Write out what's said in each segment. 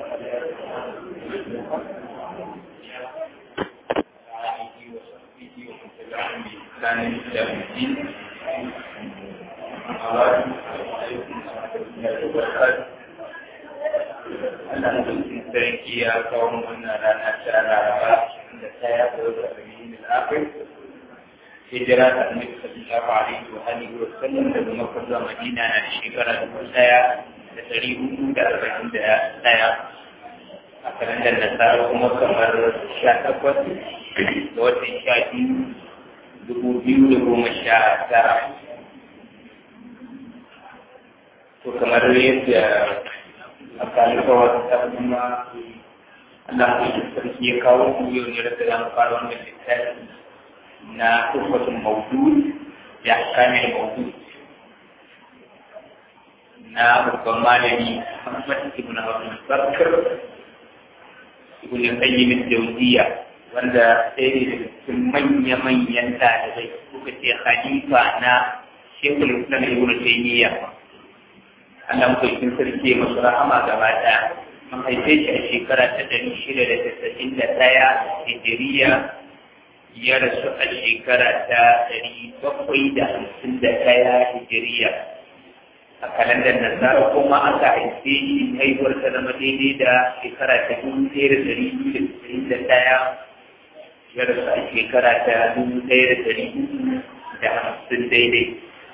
sarki ya kawo wannan rana ta laraba da ta ya kawo da abin al'afir hijira da annabi sallallahu alaihi wa alihi wa sallam daga makka zuwa madina na shekara dubu daya da dari hudu da arba'in da daya a kalandar nasara kuma kamar sha takwas da watan sha biyu dubu biyu da goma sha tara to kamar yadda a kalika wata kuma Allah ya sarki ya kawo ku yau ne da zamu fara wannan littafi na tuhfatul mawdud ya kamil mawdud na babban malami Muhammad ibn Abdul Bakr ibn Qayyim al-Jawziyya wanda sai ne daga cikin manya-manyan ɗalibai kuka ce khalifa na Sheikhul Islam Ibn Taymiyyah Allah mutum sarki masu rahama gaba ɗaya an haife shi a shekara ta ɗari shida da tasa'in da ɗaya hijiriya ya rasu a shekara ta ɗari bakwai da hamsin da ɗaya hijiriya a kalandar nasara kuma aka haife shi haihuwar ta zama daidai da shekara ta dubu ɗaya da ɗari biyu da tasa'in da ɗaya ya rasu a shekara ta dubu ɗaya da ɗari da hamsin daidai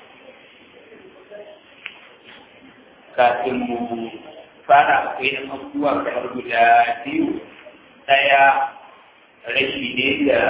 kafin mu fara akwai yan abubuwa kamar guda biyu ɗaya rashi ne da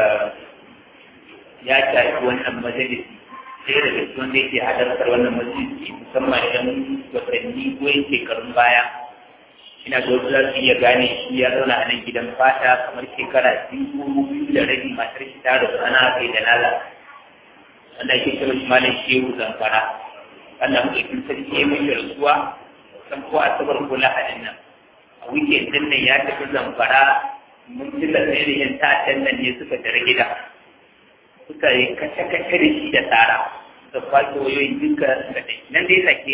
ya shafi wannan majalisi sai daga cikin wanda yake halartar wannan majalisi musamman idan watanni ko yin shekarun baya ina da wasu za su iya gane shi ya zauna a nan gidan fata kamar shekara biyu ko biyu da rabi matar shi ta rasu ana kai da nala wanda ake kira shi malam shehu zamfara Allah mutum sarki ya mai rasuwa san ko asabar ko lahadin nan a weekend din nan ya tafi zamfara mun ji da irin ta'addan nan ne suka tare gida suka yi kace kace da shi da tsara da kwace wayoyin duka da dai nan dai sake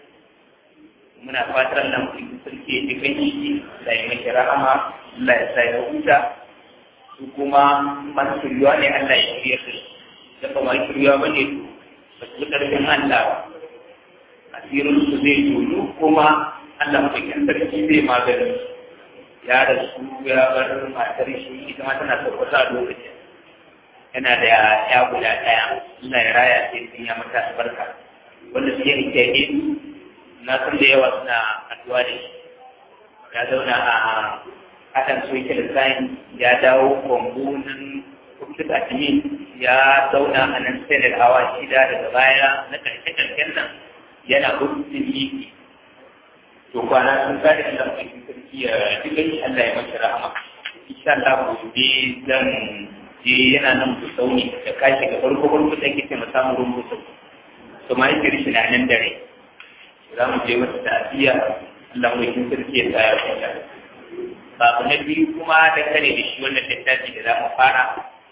muna fatan nan mutum sarki ya ji kan shi da ya mai rahama Allah ya sa ya huta su kuma masu shirya ne Allah ya shirya su da ba ma shirya ba ne ba su karfin Allah asirin su zai tono kuma Allah mafikin sarki zai magani ya rasu ya bar matar shi ita ma tana tabbata a lokacin yana da ya guda ɗaya Allah ya raya sai sun ya mata albarka wanda su yi kyake na san da yawa suna addu'a da shi ya zauna a haɗin social science ya dawo kwambo nan computer admin ya zauna a nan sai da hawa shida daga baya na ƙarshe-ƙarshen nan yana gudun yi to kwana sun kare Allah mai sarki ya duka shi Allah ya mashi rahama insha Allah gobe zan je yana nan ku sauni da kashi ga farko farko da ke taimaka samun rumbutu to ma yake rishi na nan dare za mu je wata ta'aziyya Allah mai sarki ya tsaya kwanta babu na biyu kuma da kare da shi wannan littafi da za mu fara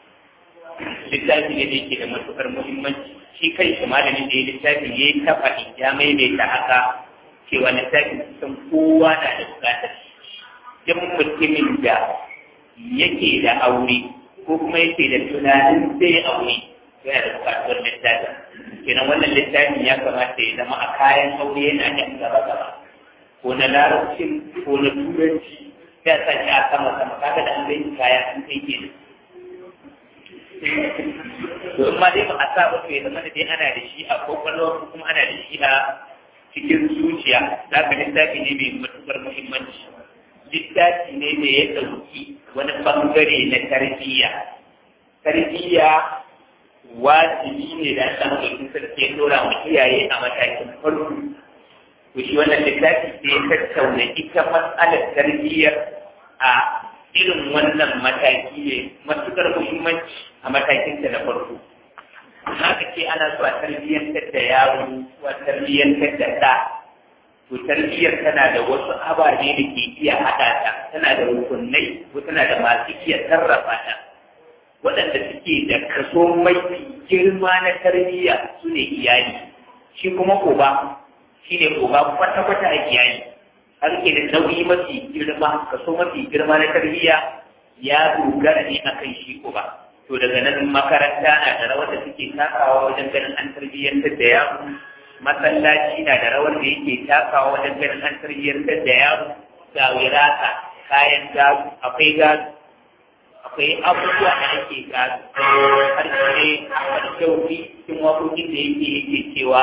littafi ne da yake da matukar muhimmanci shi kai shi malamin da ya littafi ya yi ta faɗi ya maimaita haka cewa littafi kusan kowa na da buƙatar duk mutumin da yake da aure ko kuma yake da tunanin zai aure yana da buƙatuwar littafin kenan wannan littafin ya kamata ya zama a kayan aure yana da gaba gaba ko na larabcin ko na turanci ya sa shi a sama sama kaga da an zai kaya an kai kenan to in ma dai ba a sa ba to ya zama da dai ana da shi a kwakwalwa ko kuma ana da shi a cikin zuciya za ka littafi ne mai matuƙar muhimmanci littafi ne da ya ɗauki wani ɓangare na tarbiyya tarbiyya wajibi ne da Allah ɗauki sarki ya ɗora mu iyaye a matakin farko to shi wannan littafi sai ya tattauna ita matsalar tarbiyyar a irin wannan mataki ne matuƙar muhimmanci a matakinta na farko haka ce ana so a tarbiyyantar da yaro ko a tarbiyyantar da ɗa to tarbiyyar tana da wasu ababe da ke iya haɗa ta tana da rukunai ko tana da masu iya sarrafa ta waɗanda suke da kaso mafi girma na tarbiyya su ne iyali shi kuma uba shi ne uba kwata-kwata a iyali har ke da nauyi mafi girma kaso mafi girma na tarbiyya ya dogara ne akan shi uba to daga nan makaranta na da rawar da suke takawa wajen ganin an tarbiyyantar da yaro masallaci na da rawar da yake takawa wajen ganin an tarbiyyantar da yaro ga wirata kayan gado akwai gado akwai abubuwa da ake gado har ne a kyauti cikin wakokin da yake yake cewa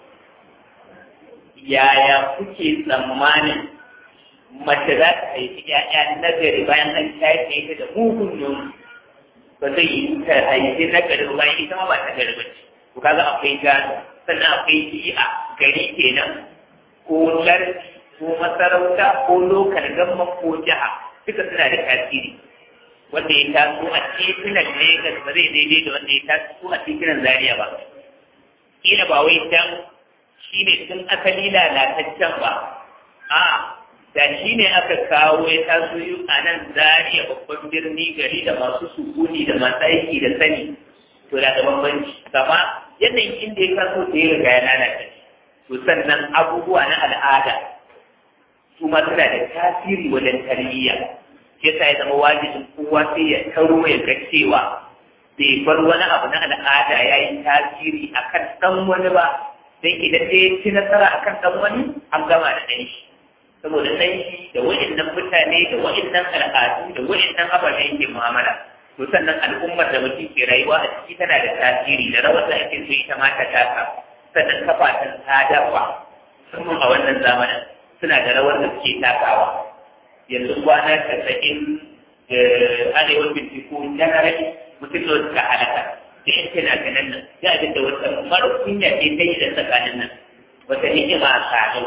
yaya kuke tsammanin mace za ta haifi ‘ya'ya nagari bayan an shafe ta da mugun nono ba zai yi ta haifi nagari bayan ita ma ba ta gari ba ce to kaga akwai gado sannan akwai shi'a gari kenan ko lardi ko masarauta ko lokal gamman ko jiha duka suna da tasiri wanda ya taso a titunan Legas ba zai daidai da wanda ya taso a titunan Zaria ba kila ba wai dan shi ne tun asali lalataccen ba a da shi ne aka kawo ya taso yi a nan zariya babban birni gari da masu sukuni da masu aiki da sani to da da bambanci kama yanayin inda ya kaso da ya riga ya lalata to sannan abubuwa na al'ada su ma suna da tasiri wajen tarbiyya ke sa ya zama wajibin kowa sai ya taro ya ga cewa bai bar wani abu na al'ada ya yi tasiri akan ɗan wani ba dan idan dai ya ci nasara akan dan wani an gama da ɗan shi saboda ɗan shi da wa'annan mutane da wa'annan al'adu da wa'annan ababen yake mu'amala to sannan al'ummar da mutum ke rayuwa a ciki tana da tasiri da rawar da ake so ita ma ta taka sannan kafafen sadarwa musamman a wannan zamanin suna da rawar da suke takawa yanzu kwana casa'in arewa binciko janarali mutum da suka halaka da yan fina-finan nan ya abin da wata mara kunya ce ta yi da tsakanin nan wata ni'ima a kano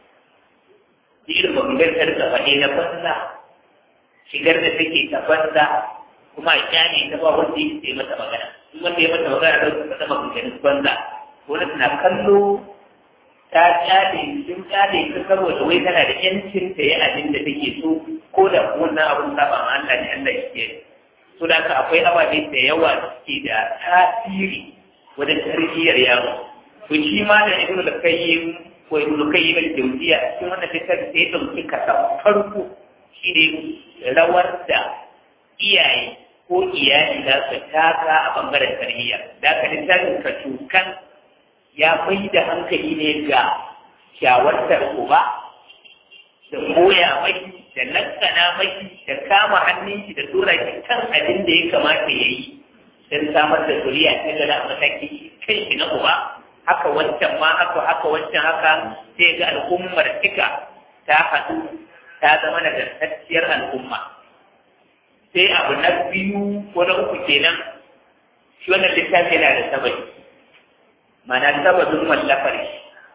irin magangantar da faɗe na banza shigar da take ta banza kuma a kyane ta ba wanda ya yi mata magana in wanda ya mata magana da wata mata maganganun banza wani tana kallo ta kyale sun kyale ta saboda wai tana da yancin ta yi abin da take so ko da wannan abin saba ma Allah ne Allah ya ke so da haka akwai ababe da yawa da suke da tasiri wajen tarbiyyar yaro to shi ma da ibnu da kayyim ko ibnu kayyim da jawziya cikin wannan littafi sai ya dauki kasa farko shi ne rawar da iyaye ko iyali za su taka a bangaren tarbiyya da aka littafin ka tukan ya mai da hankali ne ga shawartar uba da koya maki da lakkana maki da kama hannun shi da tura shi kan abin da ya kamata ya yi don samar da zuriya ta gada a mataki kan shi na uba haka wancan ma haka haka wancan haka sai ga al'ummar tika ta haɗu ta zama nagartacciyar al'umma sai abu na biyu ko na uku kenan shi wannan littafi yana da sababi mana sababin wallafar shi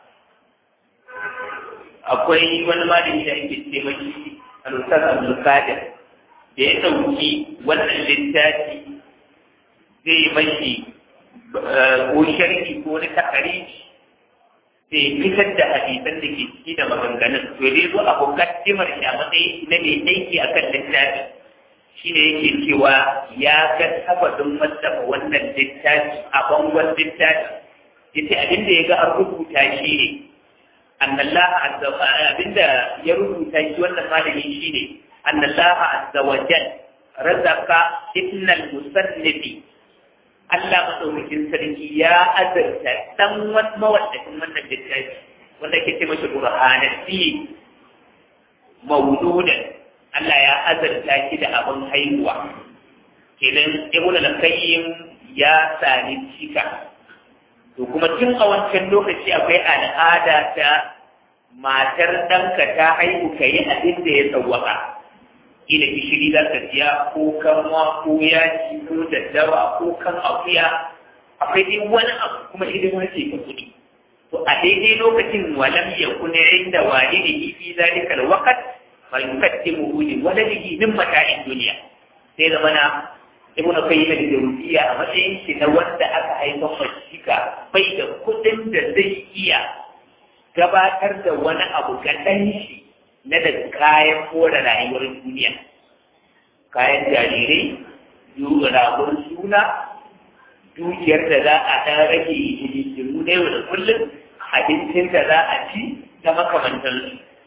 akwai wani malami da ake ce mashi al-ustaz Abdul Qadir da ya dauki wannan littafi zai mashi ko sharhi ko wani takari sai fitar da hadisan da ke ciki da maganganun to dai zo abu kaddimar shi a matsayi na mai aiki akan littafi shine yake cewa ya ga sababin wallafa wannan littafi a bangon littafi yace abinda ya ga an rubuta shi ne annallah azza abinda ya rubuta shi wannan malami shi ne annallah azza wa jal razaka ibnal musannifi Allah madaukakin sarki ya azarta dan mawallafin wannan littafi wanda ke ce masa burhanati mawludan Allah ya azarta shi da abin haihuwa kenan ibnu al-qayyim ya sani cika to kuma tun a wancan lokaci akwai al'ada ta matar ɗanka ta haihu ka yi abin da ya tsawaka ila gishiri za ka siya ko kanwa ko yaji ko daddawa ko kan akuya akwai dai wani abu kuma hidima ce ta kuɗi to a daidai lokacin walam ya kuna inda walidihi fi zalika alwaqt fa yuqaddimu li waladihi min mata'in dunya sai da mana ibnu qayyim al-jawziyya a matsayin shi na wanda aka haifa mashika bai da kudin da zai iya gabatar da wani abu ga ɗan shi na da kayan more rayuwar duniya kayan jarirai ragon suna dukiyar da za a ɗan rage hidindimu na yau da kullum abincin da za a ci da makamantansu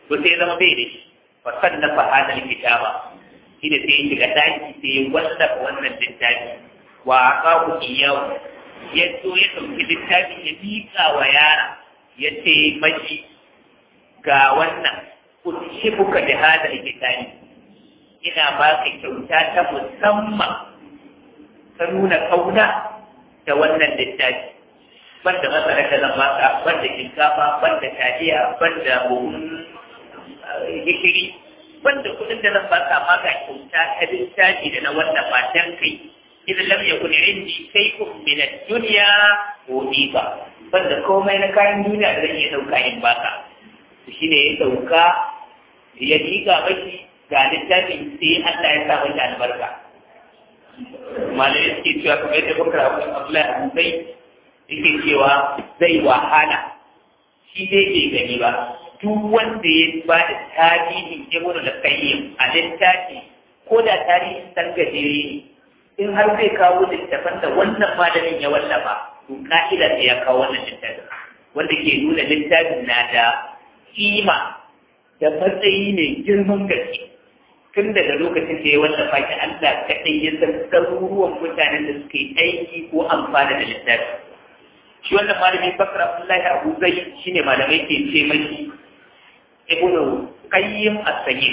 to sai zama bai da shi fa sannafa hadal kitaba shine sai ya shiga daki sai ya wallafa wannan littafi wa aqahu iyahu ya zo ya ɗauki littafi ya miƙa wa yara ya ce mashi ga wannan ushibuka da hadal kitabi ina baka kyauta ta musamman ta nuna kauna da wannan littafi banda masara da zan baka banda shinkafa banda taliya banda buhun gishiri banda kudin da zan baka amma ga kyauta ta littafi da na wannan matan kai idan lam yakun indi shay'un min ad-dunya udiba banda komai na kayan duniya da zan iya dauka in baka shine ya dauka ya diga mashi ga littafin sai Allah ya sa mata albarka malai suke cewa kamar yadda bakar abu Abdullahi Abu Zai yake cewa zai wahala shi dai bai gani ba duk wanda ya ba da tarihin ibn da qayyim a littafi ko da tarihin dan gajere ne in har zai kawo littafan da wannan malamin ya wallafa to ka'ida sai ya kawo wannan littafin wanda ke nuna littafin na da kima da matsayi mai girman gaske tun daga lokacin da ya wallafa shi Allah kaɗai ya san ɗaruruwan mutanen da suka yi aiki ko amfana da littafi shi wannan malami bakar abdullahi abu zai shine malamai ke ce mashi ibnu qayyim as-sayyid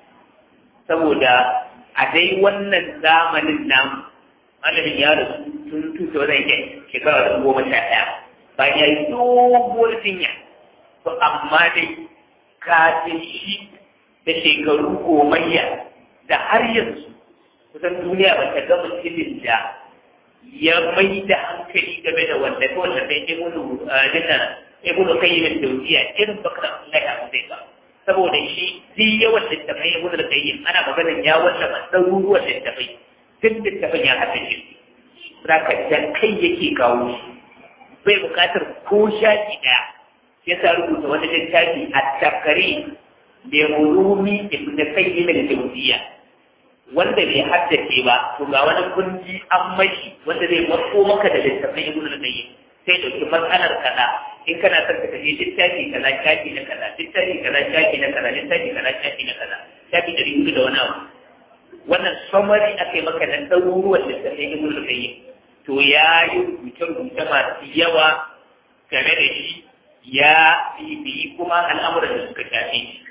saboda a dai wannan zamanin nan malamin ya rasu tun tuta wajen yake shekara da goma sha ɗaya bayan ya yi doguwar jinya to amma dai kafin shi da shekaru gomayya da har yanzu kusan duniya ba ta gama mutumin da ya mai da hankali game da wanda ko wanda sai ibnu dina ibnu qayyim al-dawsiya irin bakar Allah ya zai ba saboda shi zai yawan littafai ibnu qayyim ana maganar ya wallafa ɗaruruwan littafai duk littafin ya haɗa shi zaka da kai yake kawo shi bai buƙatar ko shafi ɗaya ya sa rubuta wani littafi a takari da mulumi ibn qayyim al-jawziya wanda bai haddace ba to ga wani kunji an mashi wanda zai matso maka da littafin ibn al-qayyim sai dauki matsalar kaza in kana son ka tafi littafi kaza shafi na kaza littafi kaza shafi na kaza littafi kaza shafi na kaza shafi da rubutu da wani abu wannan summary akai maka da ɗaruruwan littafin ibn al-qayyim to ya yi rubuce-rubuce masu yawa game da shi ya bibiyi kuma al'amuran da suka shafe shi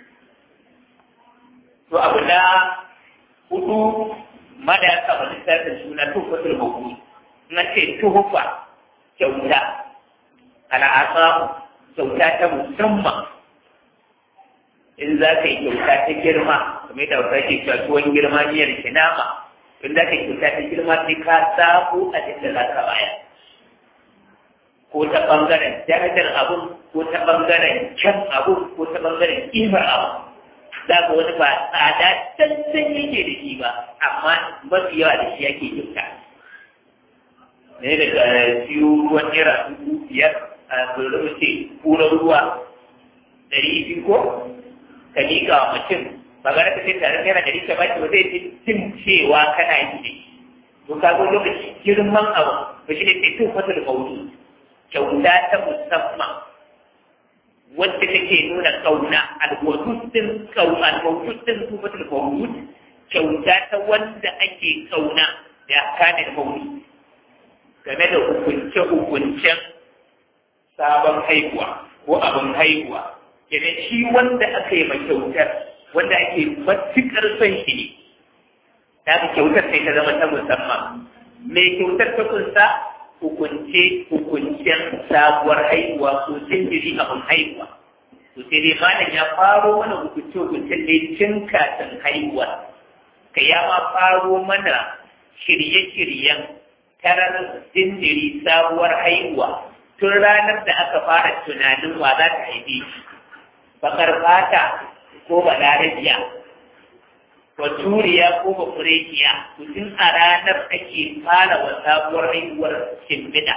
to abu na hudu ma da ya kama littafin suna tufatul hukumi na ce tuhufa kyauta al'asa kyauta ta musamman in za ka yi kyauta ta girma kamar yadda wata ke cewa tuwon girma miyar kinama in za ka yi kyauta ta girma sai ka sabo a cikin za ka baya ko ta ɓangaren darajar abun ko ta ɓangaren kyan abun ko ta ɓangaren ƙimar abun za ka wani ba tsada cancan yake da shi ba amma mafi yawa da shi yake kyauta ne daga siyo ruwan naira dubu biyar a zuwa ce kuran ruwa ɗari biyu ko ka miƙa wa mutum ba ga ka ce tare naira ɗari ka baki ba zai fi cin cewa kana yi da shi to ka ga lokaci girman abu ba shi ne sai tun fata da maudu kyauta ta musamman wadda take nuna kauna alwadud din kauna alwadud din tufatul mawlud kyauta ta wanda ake kauna da kane mawlud game da hukunce hukuncen sabon haihuwa ko abin haihuwa idan shi wanda aka yi mai kyautar wanda ake matuƙar son shi ne ta kyautar sai ta zama ta musamman mai kyautar ta kunsa hukunce hukuncen sabuwar haihuwa ko jinjiri abin haihuwa to sai dai malam ya faro mana hukunce hukuncen ne tun kafin haihuwa ka ya ma faro mana shirye-shiryen tarar jinjiri sabuwar haihuwa tun ranar da aka fara tunanin wa za ta haife shi bakar fata ko balarabiya baturiya ko bafurekiya tun a ranar ake fara wa sabuwar haihuwar shimfiɗa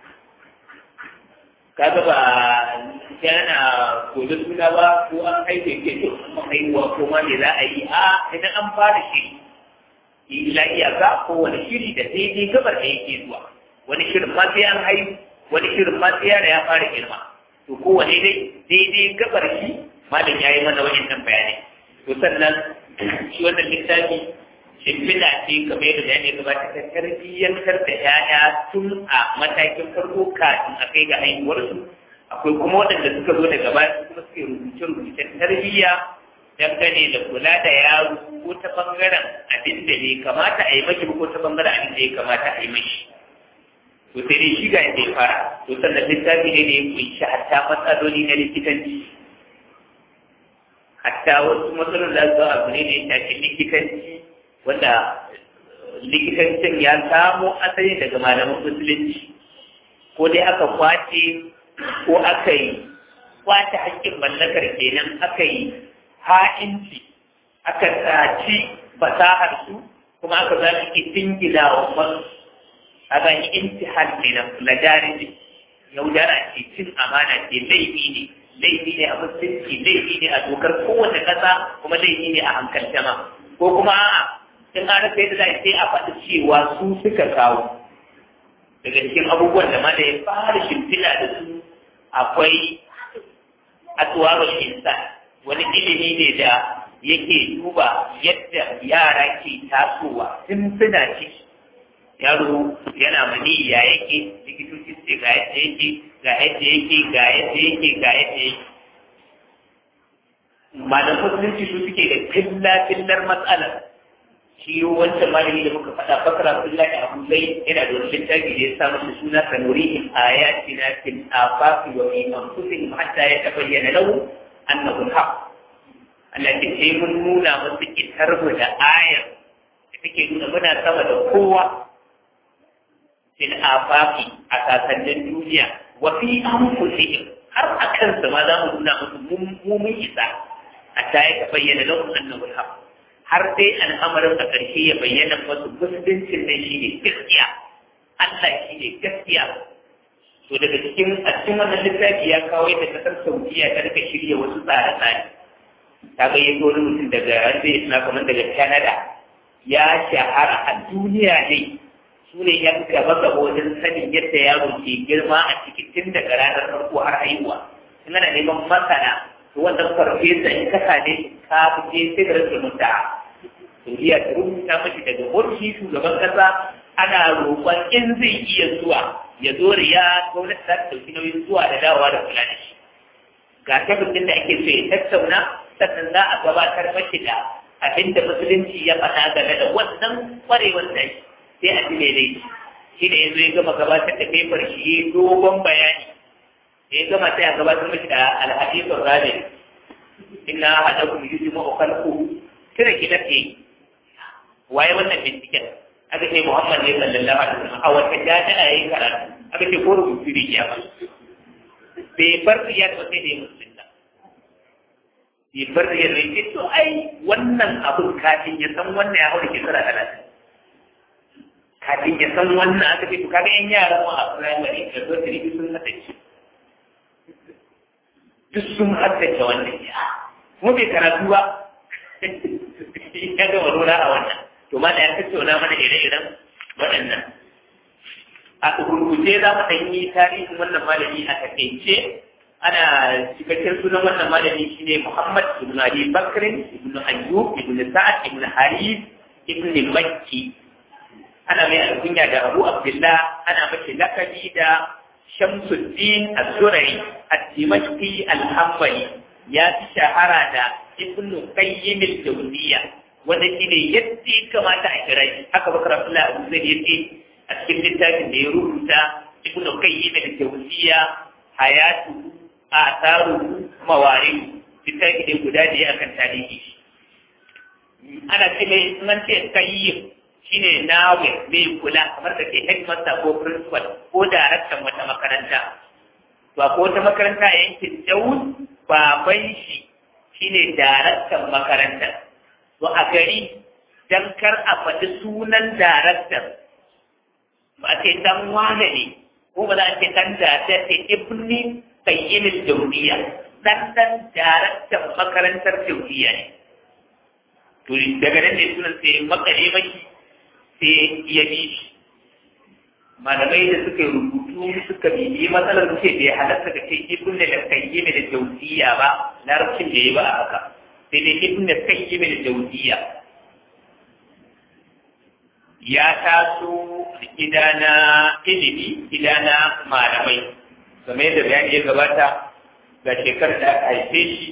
kaga ba yana gobe suna ba ko an haife ke to kuma haihuwa ko ma me za a yi a idan an fara shiri illa iyaka ko wani shiri da daidai gabar da yake zuwa wani shirin ma sai an haihu wani shirin ma sai yara ya fara girma to kowane dai daidai gabar shi malam ya yi mana waɗannan bayanai to sannan shi wannan littafi shimfiɗa ce kamar yadda bayani ya gabata ta tarbiyyantar da 'ya'ya tun a matakin farko kafin a kai ga haihuwarsu akwai kuma waɗanda suka zo daga baya kuma suke rubuce-rubucen tarbiyya dangane da kula da yaro ko ta bangaren abin da bai kamata a yi mashi ko ta bangaren abin da ya kamata a yi mashi to sai dai shi ga yadda ya fara to sannan littafi ne da ya kunshi hatta matsaloli na likitanci hatta wasu matsalolin da su abu ne da ya shafi likitanci wanda likitancin ya samo asali daga malaman musulunci ko dai aka kwace ko aka yi kwace hakkin mallakar kenan aka yi ha'inci aka tsaci fasahar su kuma aka za su dingina wa wasu a ga yi intihal kenan lajariji yaudara ce cin amana ce laifi ne laifi ne a musulunci laifi ne a dokar kowace ƙasa kuma laifi ne a hankalta ma ko kuma a'a in an rasa yadda za a sai a faɗi cewa su suka kawo daga cikin abubuwan da ma da ya fara shimfiɗa da su akwai atuwarul insan wani ilimi ne da yake duba yadda yara ke tasowa tun suna ciki yaro yana mani ya yake likitoci su ce ga yadda yake ga yadda yake ga yadda yake ga yadda yake malam musulunci su suke da filla-fillar matsalar shi wancan malami da muka faɗa bakara billahi abu zai yana da wani littafi da ya sa masa suna sanurihim ayatina fil afaqi wa fi anfusihim hatta yatabayyana lahu annahu al-haq Allah ke sai mun nuna musu kitar mu da ayar da take nuna muna sama da kowa fil afaqi a sasannin duniya wa fi anfusihim har a kansa ma za mu nuna musu mu mun isa hatta yatabayyana lahu annahu al-haq har dai al'amarin a ƙarshe ya bayyana masu musuluncin nan shi ne gaskiya Allah shi ne gaskiya to daga cikin a cikin wannan littafi ya kawo yadda kasar Saudiya ta rika shirya wasu tsare-tsare ta ga yanzu wani mutum daga wanda ya suna kamar daga Canada ya shahara a duniya ne su ne yan gaba gaba wajen sanin yadda yaro ke girma a ciki tun daga ranar farko har haihuwa in ana neman masana to wannan farfesa in ka same ka fice sai da rasa mutta Saudiya ta rubuta mashi daga ofishi shugaban kasa ana roƙon in zai iya zuwa ya zo riya gwamnati za ta ɗauki nauyin zuwa da dawowa da kula da shi ga tabbacin da ake so ya tattauna sannan za a gabatar mashi da abin da musulunci ya faɗa game da wannan ƙwarewar da sai a ji daidai shi da yanzu ya gama gabatar da paper shi ya dogon bayani da ya gama sai a gabatar mashi da alhadisun rabi ina haɗa ku yi jima ukalku kira ki dafe waye wannan binciken aka ce muhammad ne sallallahu alaihi wasallam a wata jami'a yayin karatu aka ce ko rubutu ne ya ba bai bar ya da sai da ya musulunta bai bar ya da ya to ai wannan abun kafin ya san wannan ya haura shekara talatin kafin ya san wannan aka ce to kaga yan yaran mu a primary da zo da sun haddace duk sun haddace wannan ya mu bai karatu ba ya gama nuna a wannan to ma da ya tattauna mana ire-iren waɗannan a gurguje za mu ɗan yi tarihin wannan malami a takaice ana cikakken sunan wannan malami shine Muhammad ibn Ali Bakr ibn Ayyub ibn Sa'ad ibn Harith ibn Makki ana mai alkunya da Abu Abdullah ana mace lakabi da Shamsuddin Az-Zura'i Ad-Dimashqi Al-Hanbali ya fi shahara da Ibn Qayyim al-Jawziyya wanda shine yadda ya kamata a kira shi haka Bakar Abdullah Abu Zaid yace a cikin littafin da ya rubuta Ibn Qayyim al-Jawziyya hayatu atharu mawari littafi ne guda da ya akan tarihi ana ce mai sunan ce Qayyim shine nawe mai kula kamar da ke headmaster ko principal ko daraktan wata makaranta ba ko wata makaranta a yankin Dawud baban shi shine daraktan makaranta to a gari dan kar a faɗi sunan daraktan ba ce dan wane ne ko ba za a ce dan da ta ce ibni qayyimin jawdiya dan dan daraktan makarantar jawdiya ne to daga nan ne sunan sai makare maki sai ya bi shi malamai da suka rubutu su suka bibi matsalar ce bai halatta ka ce ibn da kayyime da jawziya ba larabcin da yayi ba a haka sai dai ibn da kayyime da jawziya ya taso gida na ilimi gida na malamai game da bayani ya gabata ga shekarar da aka haife shi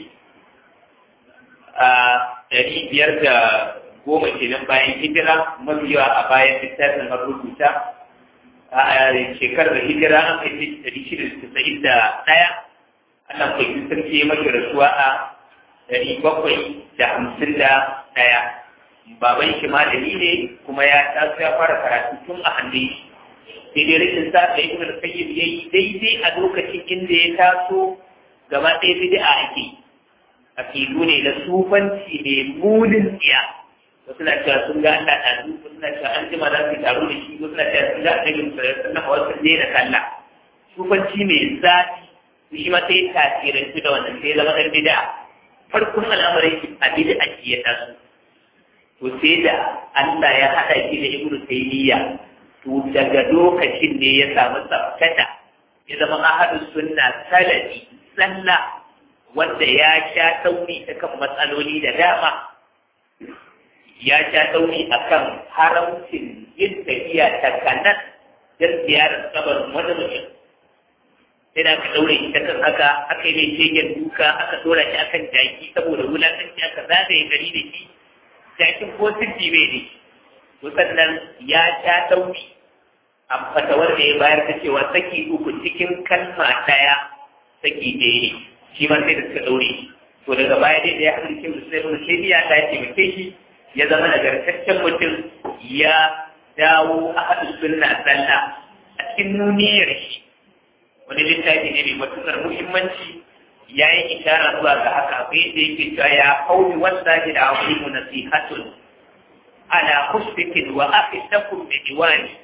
a ɗari biyar da goma kenan bayan hijira mabiya a bayan littafin marubuta a shekarar hijira an kai ɗari shida da tasa'in da ɗaya Allah kwaikwayo sarki ya mashi rasuwa a ɗari bakwai da hamsin da ɗaya baban shi malami ne kuma ya taso ya fara karatu tun a hannun shi sai dai rikin sa da ibn al-qayyim yayi daidai a lokacin inda ya taso gaba ɗaya bid'a ake akidu ne na sufanci ne munin tsiya wasu na cewa sun ga Allah ta su wasu na cewa an jima za su taro da shi wasu na cewa sun ga annabi sallallahu alaihi wasu ne da sallah sufanci mai zafi shi ma sai tasirantu da wannan sai zama dan bid'a farkon al'amarin shi a bid'a ki ya taso to sai da Allah ya hada shi da Ibn Taymiyyah to daga lokacin ne ya samu tsafkata ya zama ahadus sunna salafi sallah wanda ya sha tauri ta kan matsaloli da dama ya sha tauri a kan haramcin yin tafiya ta kanan don ziyarar kabarin wani mutum sai da aka daure shi ta kan haka aka yi mai shegen duka aka dora shi akan jaki saboda wulakanci aka zagaye gari da shi jakin ko sirri bai ne to sannan ya sha tauri a fatawar da ya bayar ta cewa saki uku cikin kalma ɗaya saki ɗaya ne shi ma sai da suka ɗaure shi to daga baya dai da ya haɗu cikin musulmi sai ya ta taimake shi ya zama nagartaccen mutum ya dawo a haɗu sunna sallah a cikin nuniyar shi wani littafi ne mai matuƙar muhimmanci ya yi ishara zuwa ga haka akwai da yake cewa ya kauni wanda da abu nasihatun ala kusbikin wa aqidakum bi diwani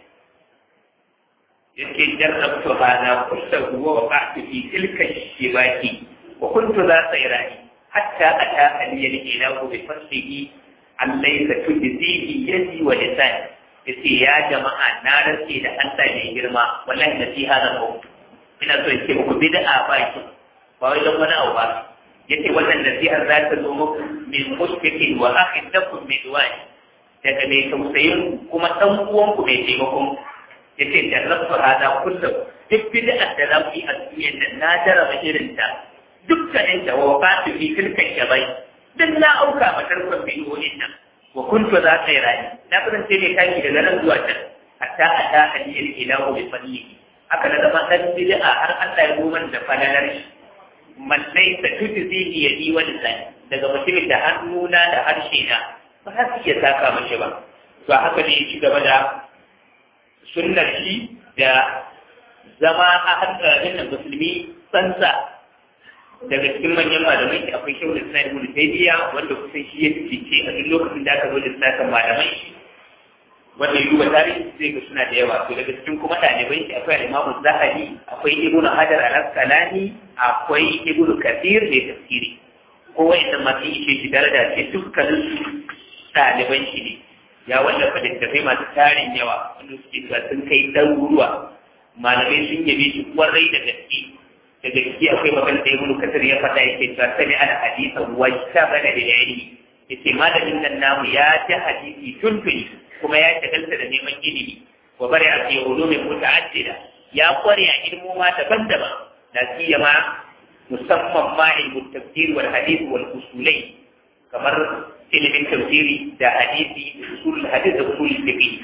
yake jarrabtu hada kullahu wa waqa'tu fi tilka shibaki wa kuntu za sayrani hatta ata aliyal ilahu bi faslihi an laysa tujzihi yadi wa lisan yace ya jama'a na rantse da Allah ne girma wallahi nasiha da ku ina so in ce muku bid'a ba ki ba wai don wani abu ba yace wannan nasihar za ta zo muku min mushfiqin wa akhin lakum min duwani daga mai tausayin kuma dan uwanku mai taimakon ya ce jarrabtu hada kullum duk bid'a da za ku yi a duniyar nan na jarraba irin ta dukkanin ta wa fatu fi tilkan shabai duk na auka ma tarkon bidiyoyin nan wa kuntu za ka yi rayu na kasance mai kaki daga nan zuwa can hatta a ta aliyar ilahu bi fadlihi haka na zama dan bid'a har Allah ya goma da falalar shi mallai ta tujzihi yadi wa lisani daga mutumin da hannuna da harshe na ba za su iya saka mace ba to haka ne ya ci gaba da sunnar shi da zama a hankalin musulmi tsantsa daga cikin manyan malamai da akwai shehu da suna ibn taymiya wanda kusan shi ya fice a duk lokacin da aka zo da suna malamai wanda yi wa tarihi zai ga suna da yawa to daga cikin kuma ɗalibai shi akwai al-imamu zahabi akwai ibn hajar al-asqalani akwai ibn kathir mai tafsiri ko wa'annan masu ishe shi daraja ce dukkanin su ɗaliban shi ne ya wallafa littattafai masu tarin yawa wanda suke cewa sun kai ɗaruruwa malamai sun yabe shi kwarai da gaske da gaske akwai magana da ibnu kasir ya faɗa yake cewa sami al hadisa wa shabana da ilmi yace malamin nan namu ya ta hadisi tuntuni kuma ya shagalta da neman ilimi wa bari a fi ulumin muta'addida ya kware a ilmoma daban-daban da siyama musamman ma ilmu tafsir wal hadith wal usulai kamar ilimin tafsiri da hadisi usul hadith da usul fiqh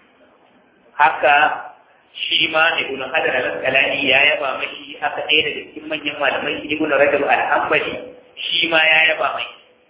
haka shi ma ibn hajar al-asqalani ya yaba mashi haka ɗaya daga cikin manyan malamai ibn rajab al-hanbali shi ma ya yaba mai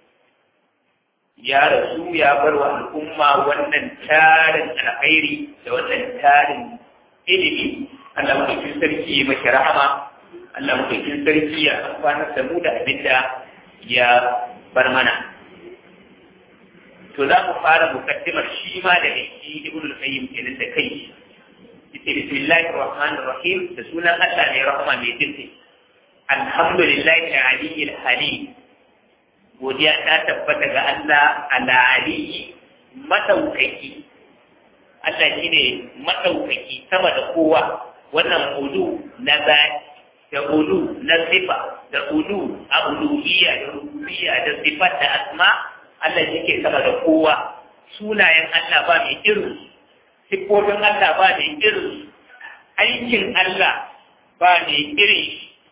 ya rasu ya bar wa al'umma wannan tarin alkhairi da wannan tarin ilimi Allah mutukin sarki ya mashi rahama Allah mutukin sarki ya amfanar da mu da abinda ya bar mana to za mu fara mukaddimar shi ma da shi ibn al-qayyim kenan da kai yace bismillahir rahmanir rahim da sunan Allah ne rahama mai jinsi alhamdulillahi aliyyil halim godiya ta tabbata ga Allah ala aliyyi madaukaki Allah shine madaukaki sama da kowa wannan ulu na zaki da ulu na sifa da ulu a uluhiyya da rububiyya da sifat da asma Allah yake sama da kowa sunayen Allah ba mai irin siffofin Allah ba mai irin aikin Allah ba mai irin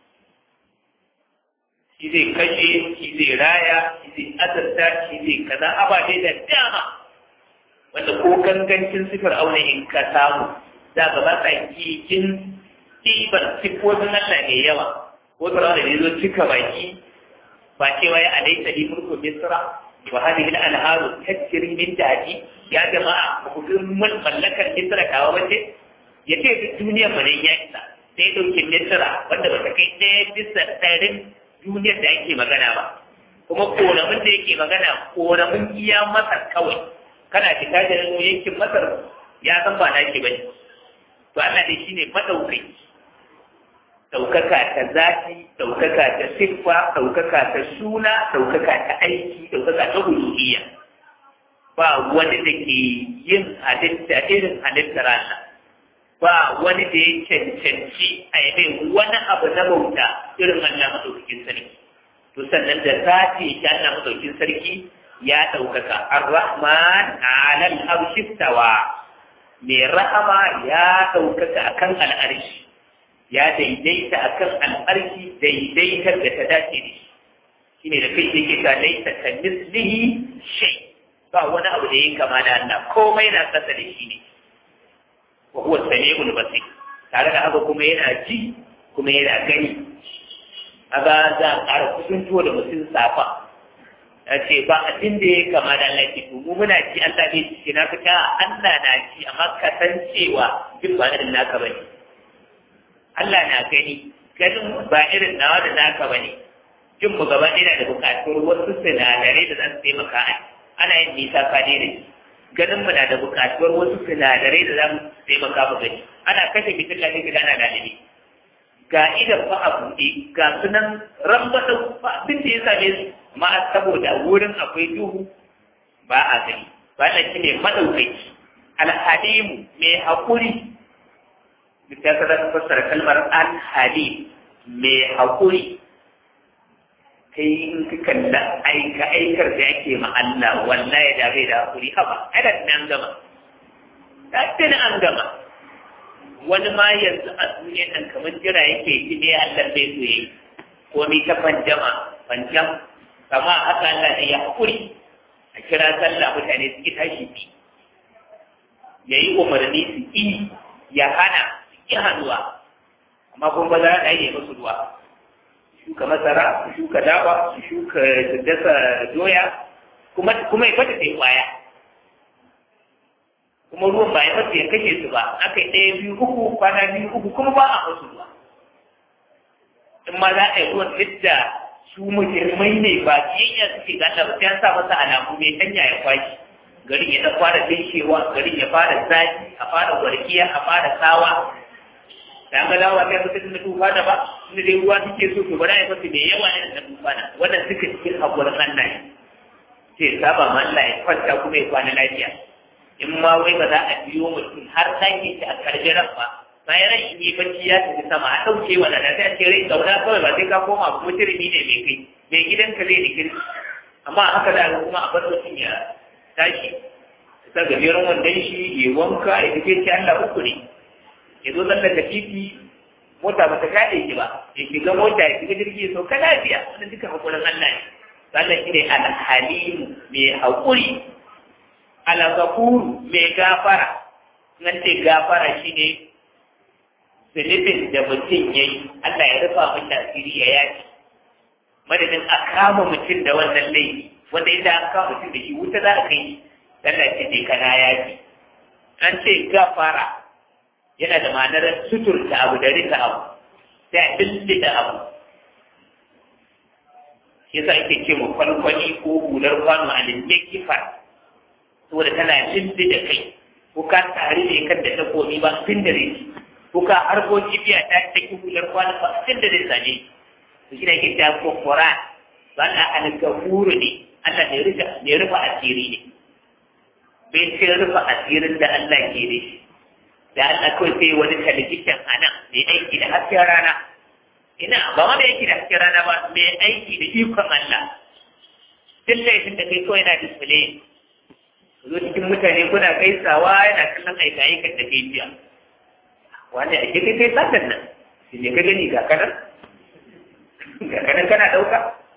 shi zai kashe shi zai raya shi zai azarta shi zai kaza ababe da dama wanda ko gangancin sifar auna in ka samu za ka ba sa kikin ɗiban siffofin Allah mai yawa ko tsara da ne zo cika baki ba cewa ya alaita li mulku misra wa hadhihi al-anharu tajri min tahti ya jama'a ku ga mun mallakar misra kawa bace yace duk duniya ba ne ya isa sai dauke misra wanda ba ta kai ɗaya bisa ɗarin duniyar da ake magana ba kuma koramin da yake magana koramin iya masar kawai kana fita da yankin masar ya san ba naki bane to Allah dai shine madaukai ɗaukaka ta zafi, ɗaukaka ta siffa, ɗaukaka ta suna, ɗaukaka ta aiki, ɗaukaka ta huluhiyya. Ba wani da ke yin halitta irin halittar Allah. Ba wani da ya cancanci a yi wani abu na bauta irin Allah maɗaukakin sarki. To sannan da zafi ta Allah maɗaukakin sarki ya ɗaukaka. Ar-Rahman alal arshistawa. Mai rahama ya ɗaukaka akan al'arshi. ya daidaita akan al'arki daidaitar da ta dace da shi shine da kai yake ta laisa ta mislihi shay ba wani abu da yake kama da Allah komai na kasa da shi ne wa huwa samiul basir tare da haka kuma yana ji kuma yana gani kaga za a ƙara kusanto da mutum safa ya ce ba abin da ya kama da Allah ke mu muna ji Allah bai ci na fita Allah na ji amma kasancewa duk ba irin naka bane Allah na gani ganin ba irin nawa da naka ba ne jin mu gaba ina da buƙatar wasu sinadarai da za su taimaka ana yin nisa ka ne da shi ganin mu na da buƙatuwar wasu sinadarai da za mu taimaka mu gani ana kashe fitila ne gida ana dalibi ga idan fa a buɗe ga sunan rambata ba abin da ya same su ma saboda wurin akwai duhu ba a gani ba na shi ne maɗaukaki alhalimu mai haƙuri da ka zaka fassara kalmar al-halim mai haƙuri kai in ka kalla aika aikar da ake ma Allah wallahi da bai da haƙuri haba ada nan gama da tana an gama wani ma yanzu a duniya nan kamar jira yake ji ne Allah bai so yi ko mi ta panjama panjam kama haka Allah ne ya haƙuri a kira sallah mutane su ki tashi bi yayi umarni su yi ya hana ƙi hannuwa amma kuma ba za a yi masu ruwa shuka masara su shuka dawa su shuka dasa doya kuma kuma ya fata sai kwaya kuma ruwan ba ya fata ya kashe su ba aka yi ɗaya biyu uku kwana biyu uku kuma ba a masu ruwa in ma za a yi ruwan yadda su musulmai ne ba kiyayya suke gata ba sai an sa masa alamu mai hanya ya kwashi garin ya ta fara dishewa garin ya fara zafi a fara warkiya a fara tsawa da ga lawa kai mutum na tufa da ba inda dai ruwa suke so to bari a fasa mai yawa ne da tufa na wannan suka cikin hakurin Allah ne sai saba ma Allah ya kwanta kuma ya kwana lafiya in ma wai ba za a biyo mutum har sake shi a karbiran ba bayan ran in yi bacci ya tafi sama a ɗauke wa da sai a ce rai zauna kawai ba sai ka koma kuma turmi ne mai kai mai gidanka zai da kirki amma haka da kuma a bar mutum ya tashi ta gajeren wandon shi ya wanka ya tafi ce Allah uku ne ya zo zalla da titi mota ba ta kaɗe shi ba ya shiga mota ya shiga jirgi ya sauka lafiya wannan duka hakurin Allah ne Allah shi ne alhalimu mai haƙuri alagafuru mai gafara nan ce gafara shi ne zunubin da mutum ya yi Allah ya rufa mashi asiri ya yaki madadin a kama mutum da wannan laifi wanda idan an kama mutum da shi wuta za a kai Allah ce ne kana yaki an ce gafara yana da ma'anar suturta abu da rika abu sai a da abu yasa ake ce mu kwalkwali ko hular kwano a linde kifar saboda tana linde da kai ko ka tare da kan da takobi ba fin da rai ko ka harbo jibiya ta take hular kwano ba fin da rai sane to shi ne ake ta kokora ba na algafuru ne Allah ne rufa ne rufa asiri ne bai ce rufa asirin da Allah ke da shi da Allah kawai sai wani talabijin a nan mai aiki da hasken rana ina ba ma mai aiki da hasken rana ba mai aiki da ikon Allah duk laifin da kai kawai na display zo cikin mutane kuna gaisawa yana kallon aika aikan da kai jiya wani a kai kai satan nan shi ne ka gani ga kanan ga kanan kana ɗauka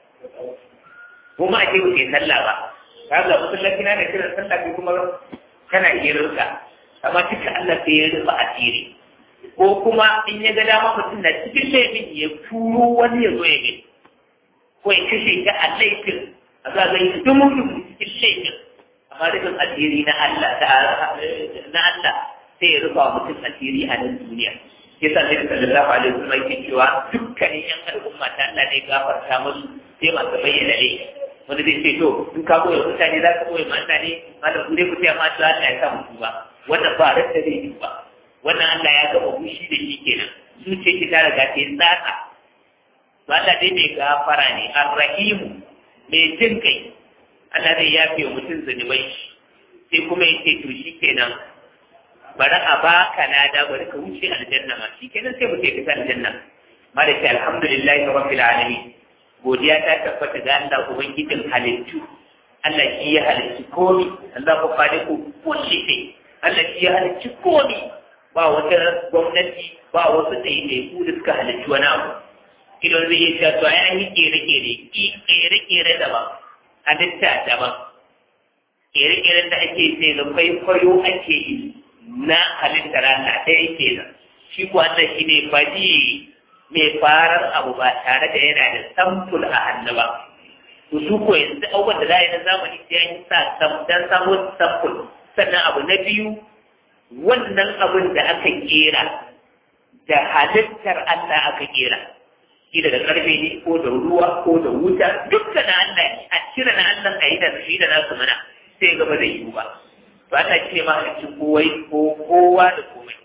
kuma a ce ba kai sallah ba ka ga musallaci na da kiran sallah kai kuma kana hirarka amma duka Allah sai ya rufe asiri ko kuma in ya ga dama mutum na cikin laifin ya turo wani ya zo ya gani ko ya kashe ta a laifin a za ga yi dumun cikin laifin amma rufin asiri na Allah na Allah sai ya rufa mutum asiri a nan duniya sai sa sai sallallahu alaihi wasallam yake cewa dukkanin yan al'umma ta Allah ne gafarta musu sai masu bayyana ne wanda zai ce to in ka koya mutane za ka koya mata ne malam ku dai ku taya mata Allah ya sa musu ba wannan ba rasta zai yi ba wannan Allah ya gama fushi da shi kenan zuciya ki ta riga ta yi tsaka to Allah dai mai gafara ne arrahimu mai jin kai Allah zai yafe wa mutum zunubai sai kuma ya ce to shi kenan bari a baka lada bari ka wuce aljanna ma shi kenan sai mutum ya fita aljanna ma da ke alhamdulillahi rabbil alamin godiya ta tabbata ga Allah ubangijin halittu Allah shi ya halicci komi Allah ku khaliqu kulli shay Allah shi ya halicci komi ba wata gwamnati ba wasu ɗaiɗaiku da suka halicci wani abu idan zai yi cewa to ya yi kere-kere kere-kere daban halitta daban kere-keren da ake ce da kwaikwayo ake yi na halittar Allah ɗaya kenan shi kuwa Allah shi ne faɗi mai farar abu ba tare da yana da samfur a hannu ba to su ko yanzu abubuwan da za a yi na zamani sai an yi sa dan samun samfur sannan abu na biyu wannan abin da aka kera da halittar Allah aka kera kila da karfe ne ko da ruwa ko da wuta dukka na Allah a cire na Allah a yi da shi da nasu mana sai gaba da yiwu ba to Allah shi ne mahalicci kowai ko kowa da komai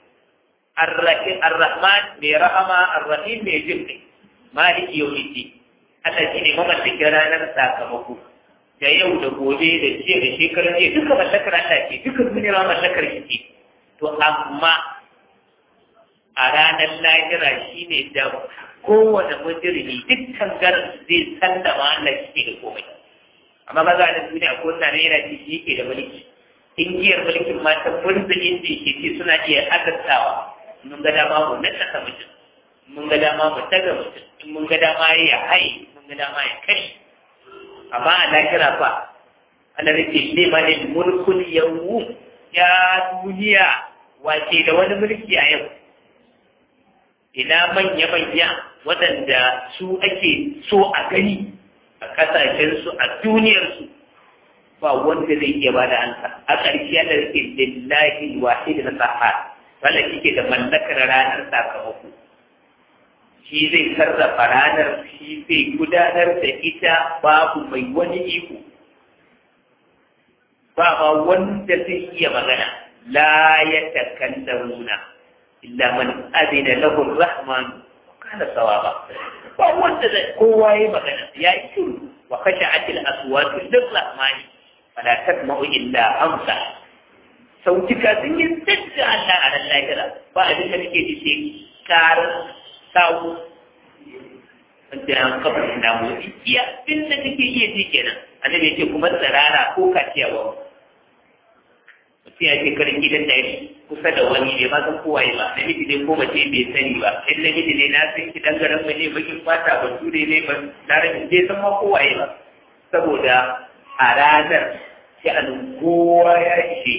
Ar-Rahman mai rahama Ar-Rahim mai jin kai maliki yau ne Allah shi ne mamallakin ranar sakamako da yau da gobe da jiya da shekarar jiya duka mallakar Allah ce duka duniya mallakar shi ce to amma a ranar lahira shi ne da kowane mujirmi dukkan garin zai sallama Allah shi da komai amma ba za a duniya ko na yana ci shi yake da mulki ingiyar mulkin mata mulkin da ke ce suna iya azartawa mun ga dama mu na saka mutum mun ga dama mu taga mutum in mun ga dama ya haye mun ga dama ya kashe amma a lahira fa Allah ya ce liman mulkul yawmu ya duniya wace da wani mulki a yau ina manya-manya waɗanda su ake so a gani a ƙasashensu a duniyarsu ba wanda zai iya ba da ansa a ƙarshe yana da ke lillahi wahid na saha wanda kike da mallakar ranar sakamako shi zai sarrafa ranar shi zai gudanar da ita babu mai wani iko ba ma wanda zai iya magana la ya takallamuna illa man adina lahu rahman kana sawaba ba wanda zai kowa yayi magana ya yi shiru wa khashat al aswat lil rahmani fala tasma'u illa amsa sautika sun yi tsadda Allah a ran lahira ba abin da nake ji sai karar sawu wanda an kafa na motsi iya abin da nake iya ji kenan annabi ya ce kuma tsirara ko kaciya ba mutum ya ce karin gidan da kusa da wani bai ma san kowa ba namiji ne ko mace bai sani ba in namiji ne na san shi dangaren mai ne bakin fata ba ture ne ba larabin bai san ma kowa ba saboda a ranar shi a kowa ya ishe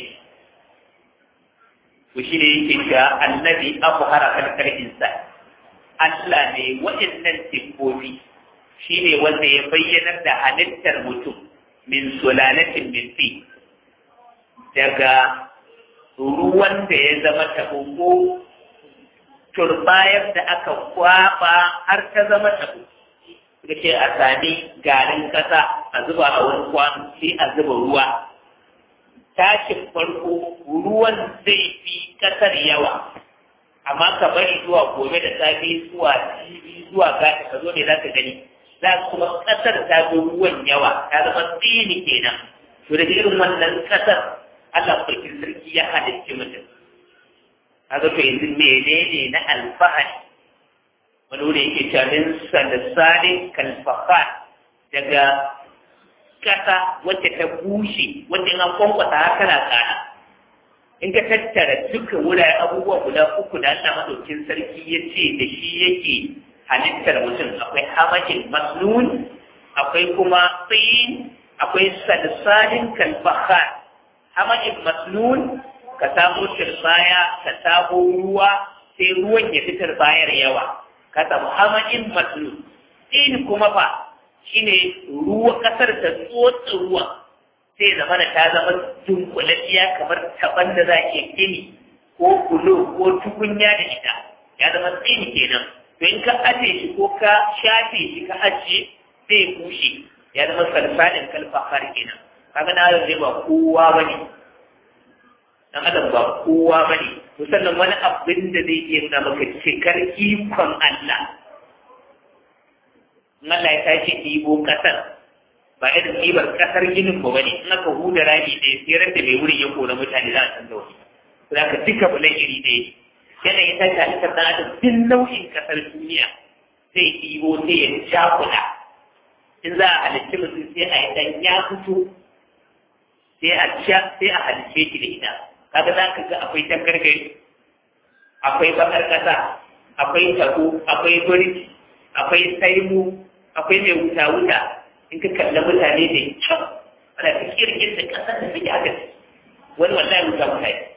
to shi ne yake cewa annabi abu hara kalkar insa Allah ne waɗannan siffofi shi ne wanda ya bayyanar da halittar mutum min sulalatin min fi daga ruwan da ya zama taɓo ko turbayar da aka kwaba har ta zama taɓo suka ce a sami garin ƙasa a zuba a wani kwano sai a zuba ruwa tashin farko ruwan zai fi ƙasar yawa amma ka bari zuwa gobe da safe zuwa jibi zuwa gata ka zo ne za ka gani za kuma ƙasar ta zo ruwan yawa ta zama tsini kenan to da irin wannan ƙasar Allah sarkin sarki ya halicci mutum kaga to yanzu menene na alfahari wani wuri yake cewa min salisalin kalfafa daga kasa wacce ta bushe wacce an kwankwasa haka na kana in ka tattara duka wurare abubuwa guda uku da Allah madaukin sarki ya ce da shi yake halittar mutum akwai hamajin masnun akwai kuma tsayin akwai salsalin kalfaha hamajin masnun ka samu turbaya ka samu ruwa sai ruwan ya fitar bayar yawa ka samu hamajin masnun tsayin kuma fa shine ruwa kasar ta tsotsa ruwan sai zama da ta zama dunkulasiya kamar taban da za ke gini ko kulo ko tukunya da ita ya zama tsini kenan to in ka aje shi ko ka shafe shi ka ajiye zai bushe ya zama salsalin kalfahar kenan kaga na zai ba kowa bane dan adam ba kowa bane to sannan wani abin da zai iya nuna maka cikar ikon Allah in Allah ya tashi ɗibo ƙasar ba irin ɗibar ƙasar ginin ba bane in aka huda rami ɗaya sai ran da mai wurin ya kora mutane za a canza wani za ka duka bulan iri ɗaya yana ya tashi halittar ɗan adam duk nau'in ƙasar duniya zai ɗibo sai ya jakula in za a halitta mutum sai a yi ɗan ya fito sai a sha sai a halitta shi da ita kaga za ka ga akwai tangargari akwai bakar ƙasa akwai tako akwai birki akwai saimu akwai mai wuta wuta in ka kalla mutane da kyau ana ta kirkin da ƙasar da suke haka wani wallahi wuta wuta ne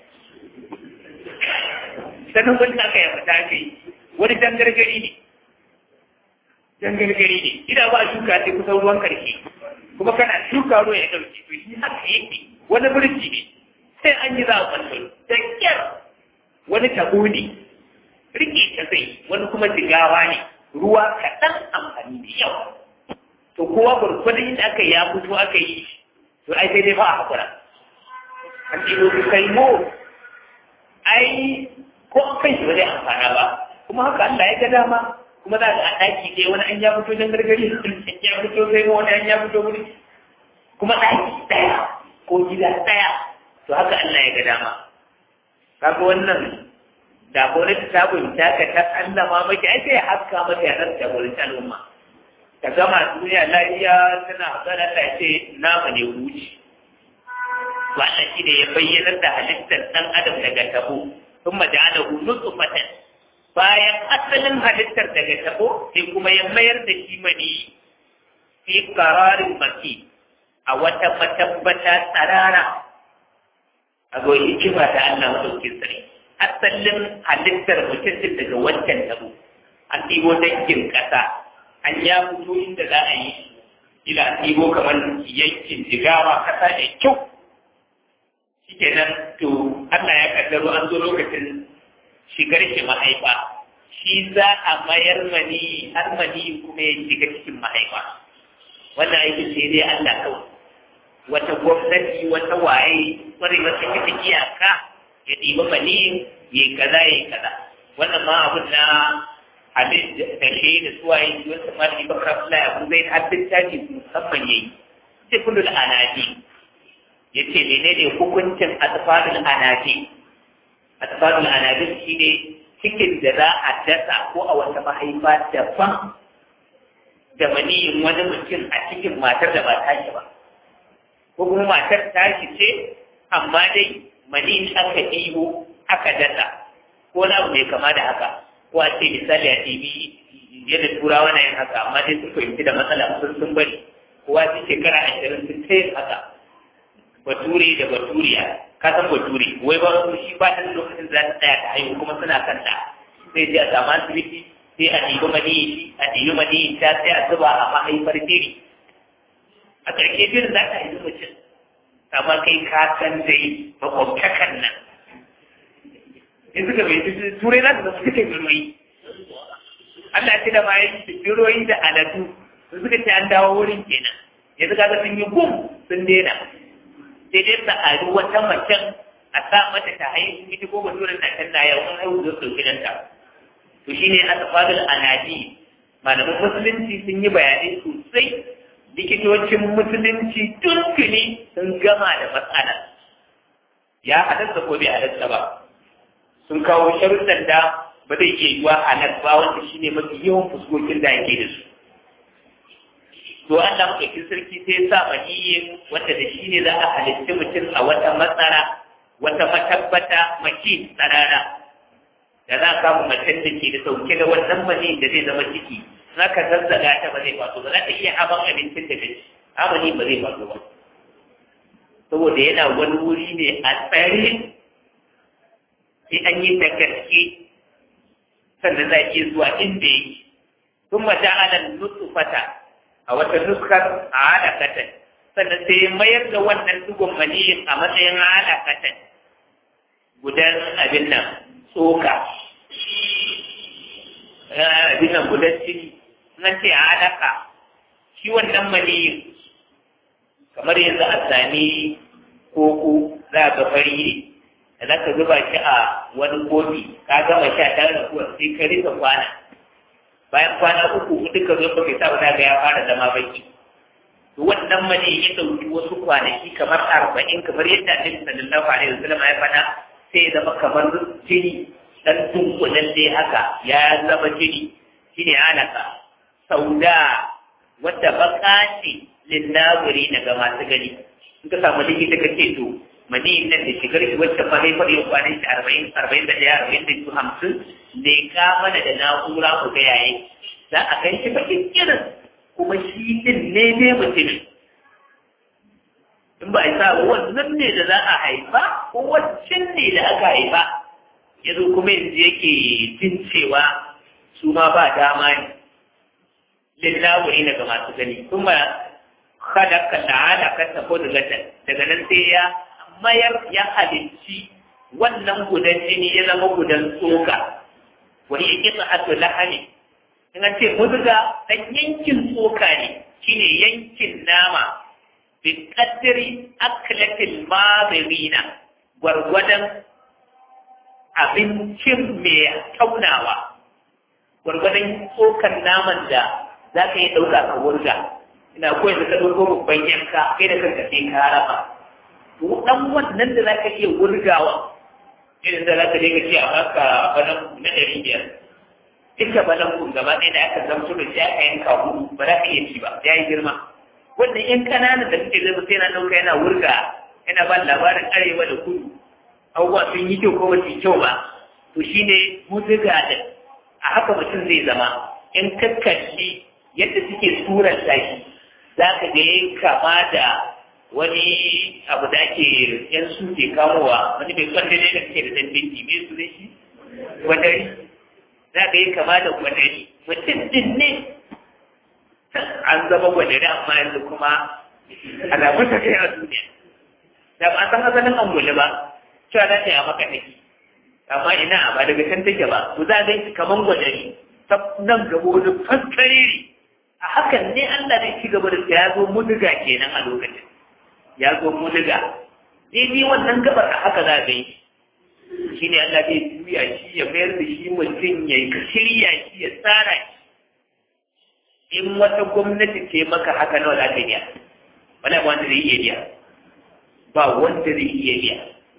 sannan wani aka yi fata aka yi wani dangargari ne dangargari ne ina ba shuka sai kusan ruwan karshe kuma kana shuka ruwa ya ɗauki to shi haka yake wani birki ne sai an yi za a kwallo da kyar wani tabo ne rike ta zai wani kuma jigawa ne ruwa kaɗan amfani da yawa to kowa gwargwadon inda aka ya fito aka yi to ai sai dai ba a haƙura an ɗigo su kai mo ai ko an kai shi ba zai amfana ba kuma haka Allah ya ga dama kuma za ka a ɗaki ɗaya wani an ya fito don gargari an ya fito kai ma wani an ya fito wuri kuma ɗaki ɗaya ko gida ɗaya to haka Allah ya ga dama kaga wannan da gwamnati ta bunta ka ta Allah ma maki ai sai haska mata ya rasa gurin al'umma ta gama duniya lafiya tana hasara Allah ce nama ne wuce to Allah shi ne ya bayyanar da halittar ɗan adam daga tabo sun maja'alahu nutfatan bayan asalin halittar daga tabo sai kuma ya mayar da shi mani fi qararin maki a wata matabbata tsarara a ga hikima ta Allah madaukin sarki asalin halittar mutum din daga wancan tabo an ɗibo dangin ƙasa an ya fito inda za a yi ila ɗibo kamar yankin jigawa ƙasa da kyau shikenan to Allah ya kaddaro an zo lokacin shigar shi mahaifa shi za a mayar mani har mani kuma ya shiga cikin mahaifa wannan aikin sai dai Allah kawai wata gwamnati wata waye wani wata kita iyaka ya ɗiba mani ya kaza ya kaza wannan ma abin na abin da shi da suwaye wata ma da bakar fulaya abu zai haddin taji musamman ya yi sai kullum anaji ya ce menene hukuncin atfalul anabi atfalul anabi shi ne cikin da za a dasa ko a wata mahaifa daban da maniyin wani mutum a cikin matar da ba tashi ba ko kuma matar tashi ce amma dai maniyin aka ɗibo aka dasa ko na abu mai kama da haka ko a ce misali a ɗibi yadda turawa na yin haka amma dai sun fahimci da matsala sun sun bari kowa su shekara ashirin sun ta yin haka bature da baturiya ka san bature wai ba su shi ba ta lokacin za ta tsaya ta haihu kuma suna kan ta sai je a samu asibiti sai a ɗibi maniyi a ɗibi maniyi ta sai a zuba a mahaifar biri a ƙarshe birin za ta haifi mutum amma kai ka san dai makwabtakan nan in suka bai turai za su zama suke biroyi Allah ce da ma yi biroyi da aladu suka ce an dawo wurin kenan yanzu kaga sun yi gum sun daina sai dai ta ari wata macen a sa mata ta haihu ita ko baturen na can na yau an haihu da ɗauki nan ta to shine asfadul anadi malaman musulunci sun yi bayanai sosai likitocin musulunci tuntuni sun gama da matsala ya halatta ko bai halatta ba sun kawo sharuɗan da ba zai iya yiwa halal ba wanda shine mafi yawan fuskokin da ake da su to Allah maɗaukin sarki sai sa maniyyin wanda da shi ne za a halitta mutum a wata matsara wata matabbata maki tsarara da za a kama macen da ke da sauke da wannan mani da zai zama ciki za ka zazzaga ta ba zai faso ba za ta iya haban abincin da gaci amani ba zai faso ba saboda yana wani wuri ne a tsare sai an yi da gaske sannan za a iya zuwa inda yake ثم جعل النطفة a wata nuskar a halakatan sannan sai mayar da wannan dugun maniyin a matsayin halakatan gudan abin nan tsoka abin nan gudan jini nan ce halaka shi wannan maniyin kamar yanzu a sami koko za ga fari ne da za ka zuba shi a wani kofi ka gama sha tare da kuwa sai ka rika kwana bayan kwana uku hudu ka zo baka sa wani ga ya fara zama baki to wannan mani ya dauki wasu kwanaki kamar arba'in kamar yadda annabi sallallahu alaihi wasallam ya faɗa sai ya zama kamar jini dan dunkulen dai haka ya zama jini shine alaka sauda wadda baka ce linnaburi daga masu gani in ka samu likita ka ce to mani nan da shigar shi wacce fa zai faɗi kwanan shi arba'in arba'in da ɗaya arba'in da biyu hamsin ne ka mana da na'ura ku ga yayi za a kai shi bakin irin kuma shi din ne ne mutum in ba a sa wannan ne da za a haifa ko wancan ne da aka haifa ya zo kuma yanzu yake jin cewa su ma ba dama ne lillawuri daga masu gani kuma khalaqa ta'ala ka tafo daga daga nan sai ya mayar ya halicci wannan gudan jini ya zama gudan tsoka wani ya kisa ato lahani in an ce muzga dan yankin tsoka ne shine yankin nama bi qaddari aklatil madirina gwargwadon abincin mai taunawa gwargwadon tsokan naman da za ka yi ɗauka ka wurga ina koyar da ka ɗauko babban yanka kai da kanka sai ka raba to dan wannan da za ka iya wurgawa irin da za ka je ka ce a baka banan na ɗari biyar duka banan kun gaba ɗaya da aka zamto da shi aka yanka hudu ba za ka iya ci ba ya yi girma wannan yan ƙananan da suke zama sai na ɗauka yana wurga yana ba labarin arewa da kudu abubuwa sun yi kyau ko ba su yi kyau ba to shine mutuga da a haka mutum zai zama in kakkalli yadda suke surar shi za ka ga yin kama da wani abu da ake yan su ke kamowa wani mai kwanda ne da suke da dan binki me su da shi gwadari za ka yi kama da gwadari mutum din ne an zama gwadari amma yanzu kuma alamun ta kai a duniya da ba san asalin angulu ba cewa za ta yi a maka take amma ina ba daga can take ba ku za a kaman gwadari ta nan gaba wani faskariri a hakan ne Allah zai ci gaba da ya zo muduga kenan a lokacin ya zo muduga daidai wannan gabar a haka za a yi shi ne Allah zai juya shi ya mayar da shi mutum ya shirya shi ya tsara shi in wata gwamnati ce maka haka nawa za ta biya wala ba wanda zai iya biya ba wanda zai iya biya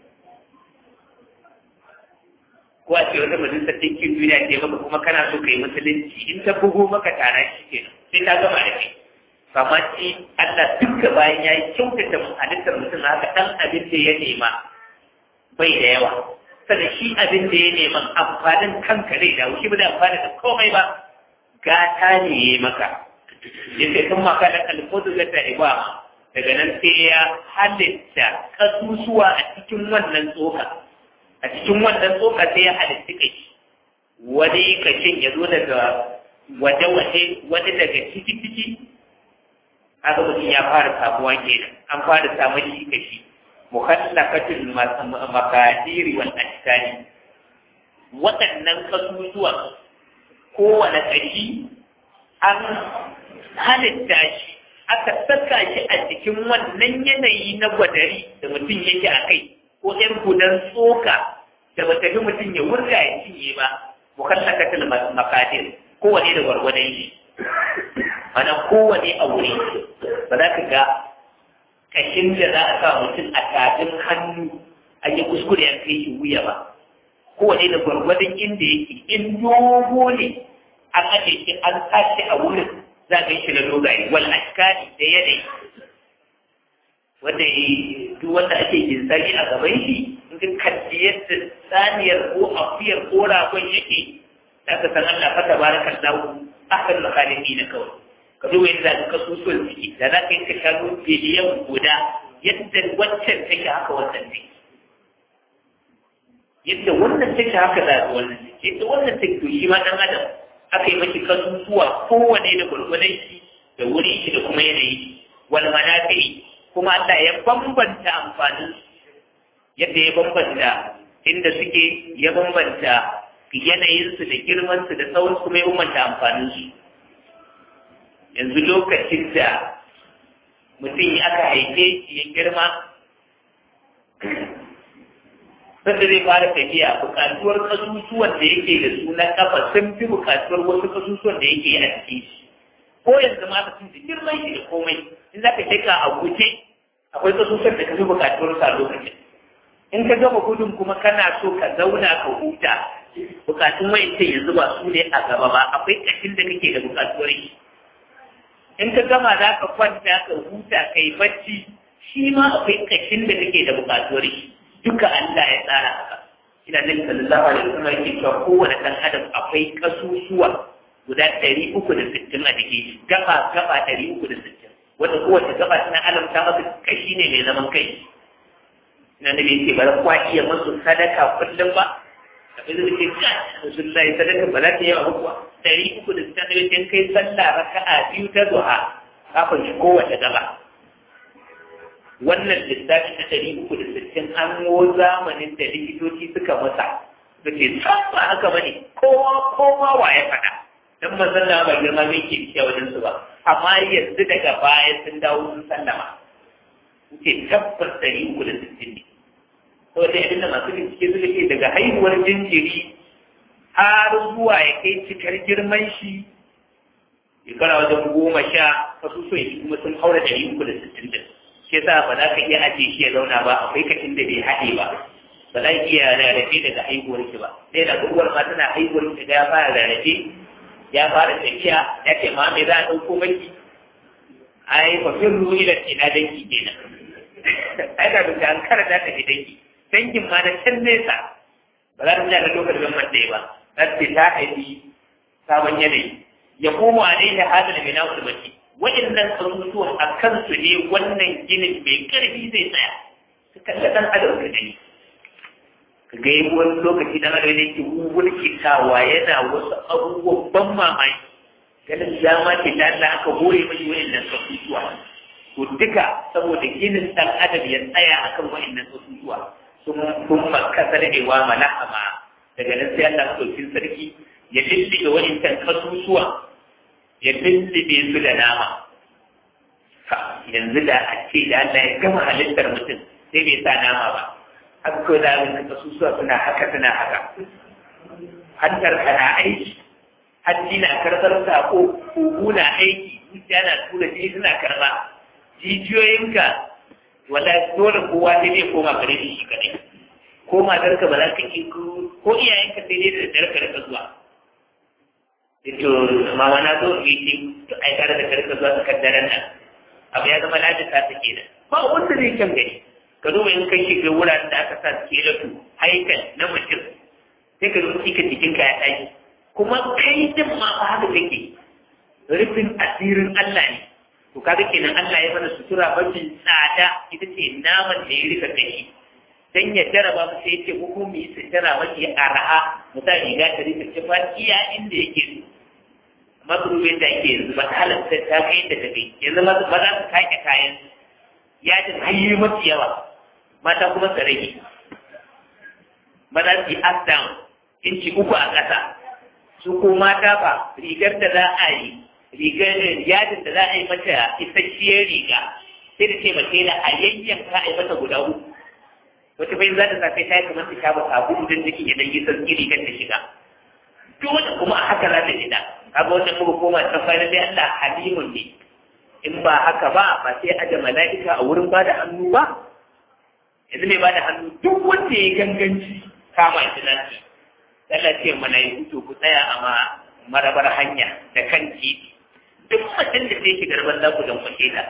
ko a ce wata majalisar ɗinkin duniya ce maka kuma kana so ka yi musulunci in ta bugo maka tara shi ke sai ta gama da kai kama ce Allah duka bayan ya yi kyautata halittar mutum haka ɗan abin da ya nema bai da yawa sannan shi abin da ya nema amfanin kanka zai dawo shi ba da amfani da komai ba gata ne ya yi maka yadda kan maka da alfodu da ta ibama daga nan sai ya halitta kasusuwa a cikin wannan tsoka a cikin wannan tsoka sai ya halitta kai wani kashin ya zo daga waje-waje wani daga ciki-ciki haka mutum ya fara samuwa kenan an fara samun shi kashi muhallakatul makadiri wal ashtani waɗannan kasusuwan kowane kashi an halitta shi aka saka shi a cikin wannan yanayi na gwadari da mutum yake a kai ko ‘yan gudan tsoka da ba tafi mutum ya wurga ya cinye ba mukallakatul makadir kowane da gwargwadon shi mana kowane a wuri ba za ka ga kashin da za a sa mutum a tafin hannu a yi kuskure an kai shi wuya ba kowane da gwargwadon inda yake in dogo ne an aje shi an tashi a wurin za ka yi shi na dogaye wal ashkari da yanayi wanda duk wanda ake jinsari a gaban shi in ka kalli yadda saniyar ko afiyar ko ragon yake za ka san Allah fata baraka lahu akan makalimi na kawai ka duba yadda ka kasusuwan ciki da za ka yi ka shanu biliyan guda yadda waccan take haka wannan take yadda wannan take haka da wannan take yadda wannan take to shi ma dan adam aka yi mashi kasusuwa kowane da gwargwadon shi da wuri shi da kuma yanayi wal manafi kuma Allah ya bambanta amfanin yadda ya bambanta inda suke ya bambanta yanayinsu da girmansu da tsawon kuma ya bambanta amfaninsu yanzu lokacin da mutum aka haife shi ya girma sanda zai fara tafiya bukatuwar kasusuwan da yake da su na kafa sun fi bukatuwar wasu kasusuwan da yake a cikin shi ko yanzu ma mutum da girman shi da komai in za ka sheka a guje akwai kasusuwan da ka fi bukatuwar sa lokacin in ka gama gudun kuma kana so ka zauna ka huta bukatun wayancan yanzu ba su ne a gaba ba akwai kashin da kake da bukatuwar shi in ka gama za ka kwanta ka huta ka yi bacci shi ma akwai kashin da kake da bukatuwar shi duka Allah ya tsara haka ina nan sallallahu alaihi wasallam yake cewa kowane dan adam akwai kasusuwa guda ɗari uku da sittin a jikin shi gaba gaba ɗari uku da sittin wanda kowace gaba tana alamta masa kashi ne mai zaman kai ina da bai ce ba za kwa iya masu sadaka kullum ba abin da ke ka rasulullahi sadaka ba za ta yi wa kuwa ɗari uku da sittin da kai sallah raka'a biyu ta zuha kafin shi kowace gaba wannan lissafi na ɗari uku da sittin an wo zamanin da likitoci suka masa da ke san ba haka bane kowa kowa wa ya faɗa dan manzon da ba girma mai ke cikin wajen su ba amma yanzu daga baya sun dawo sun sallama ce tabbas ɗari uku da sittin ne saboda abin da masu bincike suka ce daga haihuwar jinjiri har zuwa ya kai cikar girman shi shekara wajen goma sha kasusuwan shi kuma sun haura ɗari uku da sittin din shi yasa ba za ka iya ajiye shi ya zauna ba akwai kashin da bai haɗe ba ba za ki iya rarrafe daga haihuwar ki ba sai da uwar ma tana haihuwar ki ga ya fara rarrafe ya fara tafiya ya ce ma me za a ɗauko maki ai fa fin ruwi da ina danki kenan ai da duka an kara da tafi danki dangin ma na can nesa ba za ta ja da lokacin man ɗaya ba za ta ta haifi sabon yanayi ya koma a daidai hadal mai na'ul baki waɗannan abubuwan a kansu ne wannan ginin mai ƙarfi zai tsaya su kalla ɗan adam ka gani ka ga yi wani lokaci ɗan adam ne ke wulkitawa yana wasu abubuwan ban mamaki ganin dama ce ta Allah aka hore mashi waɗannan abubuwa to duka saboda ginin ɗan adam ya tsaya akan waɗannan abubuwa sun sun makasa da ewa malahama daga nan sai Allah ɗaukin sarki ya lulluɓe waɗancan kasusuwan ya lullube su da nama yanzu da a ce da Allah ya gama halittar mutum sai bai sa nama ba haka kawai da abin da kasusuwa suna haka suna haka hantar ka na aiki hajji na karɓar sako kugu na aiki zuciya na tura jini suna karɓa jijiyoyinka wala dole kowa sai zai koma gare shi shi kadai ko matarka ba za ka ki ko iyayenka sai dai da daddare ka rika zuwa to mama na zo yi ce to ai kare da karka zuwa tsakar daren nan abu ya zama lajin ta take da ba wanda zai kyan gani ka duba in kai shiga wuraren da aka sa skelatu haikal na mutum sai ka zuci ka jikinka ya tashi kuma kai din ma ba haka kake rufin asirin Allah ne to kaga kenan Allah ya mana sutura mafi tsada ita ce naman da ya rika kashi dan ya jaraba mu sai ce ko mu yi sutura mafi araha misali riga ta rika kifa iya inda yake so magrubin da ake yanzu ba halatta ta kai da ta kai yanzu ba za su kake kayan yajin hanyoyi mafi yawa mata kuma su rage ba za su yi up down inci uku a ƙasa su ko mata ba rigar da za a yi rigar yajin da za a yi mata isasshiyar riga sai da ce mace da a yayyanka a yi mata guda uku wata bai za ta sa sai ta yi kamar ta shafa sabulu don jikin ya dan yi sarki rigar ta shiga dole kuma a haka za ta shiga kaga wannan muka koma ta fara dai Allah halimun ne in ba haka ba ba sai aje mala'ika a wurin ba da hannu ba yanzu mai ba da hannu duk wanda ya ganganci kama shi nan Allah ce mana yi fito ku tsaya a ma marabar hanya da kan titi duk mutum da sai shigar banza ku don kwace ta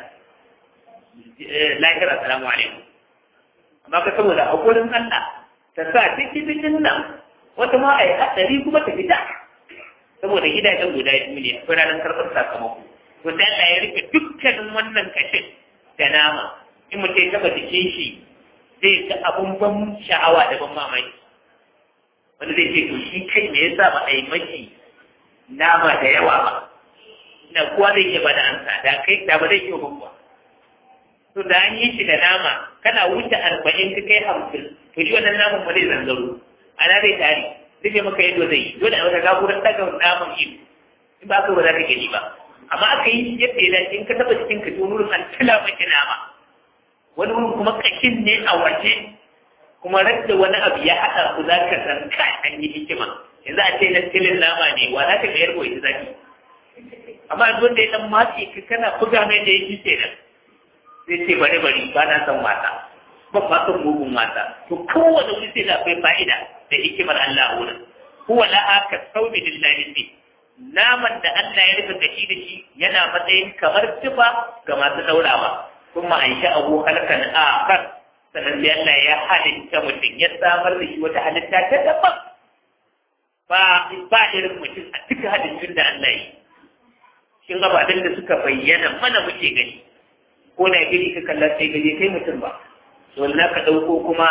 lahira salamu alaikum amma ka saboda hakurin Allah ta sa cikin nan wata ma a yi hatsari kuma ta fita saboda gidajen guda biyu ne akwai ranar karɓar sakamako to sai Allah ya rufe dukkanin wannan kashin da nama in mutum ya taɓa jikin shi zai ga abun ban sha'awa da ban mamaki wanda zai ce to shi kai me yasa ba a yi maki nama da yawa ba na kowa zai iya bada ansa da kai da ba zai iya ba kuwa to da an yi shi da nama kana wuce arba'in ka kai hamsin to shi wannan naman ba zai zanzaro ana zai tari zai maka yadda zai yi dole a wata na'urar daga naman ido in ba ka ba za ka gani ba amma aka yi yadda ya dace in ka taba cikin ka to wurin an tila maki nama wani wurin kuma kashin ne a waje kuma radda wani abu ya haɗa ku za ka san ka an yi hikima yanzu a ce na tilin nama ne wa za ka ga yarbo ita zaki amma yanzu wanda ya dan matse ka kana buga mai da yake ce nan zai ce bari bari ba na san wasa ba ba san mugun wasa to kowane wani sai da akwai fa'ida da hikimar Allah a wurin huwa laha ka saumi lillahi ne naman da Allah ya rufe da shi da shi yana matsayin kamar tufa ga masu daurawa kuma an sha abu halkan akhar sannan sai Allah ya halitta mutum ya samar da shi wata halitta ta daban ba ba irin mutum a duka halittun da Allah yi shin gabaɗin da suka bayyana mana muke gani ko na gini ka kalla sai gani kai mutum ba dole na ka ɗauko kuma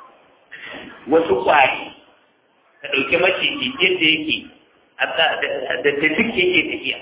wasu ƙwari ka ɗauki maciji yadda yake da da duk yake tafiya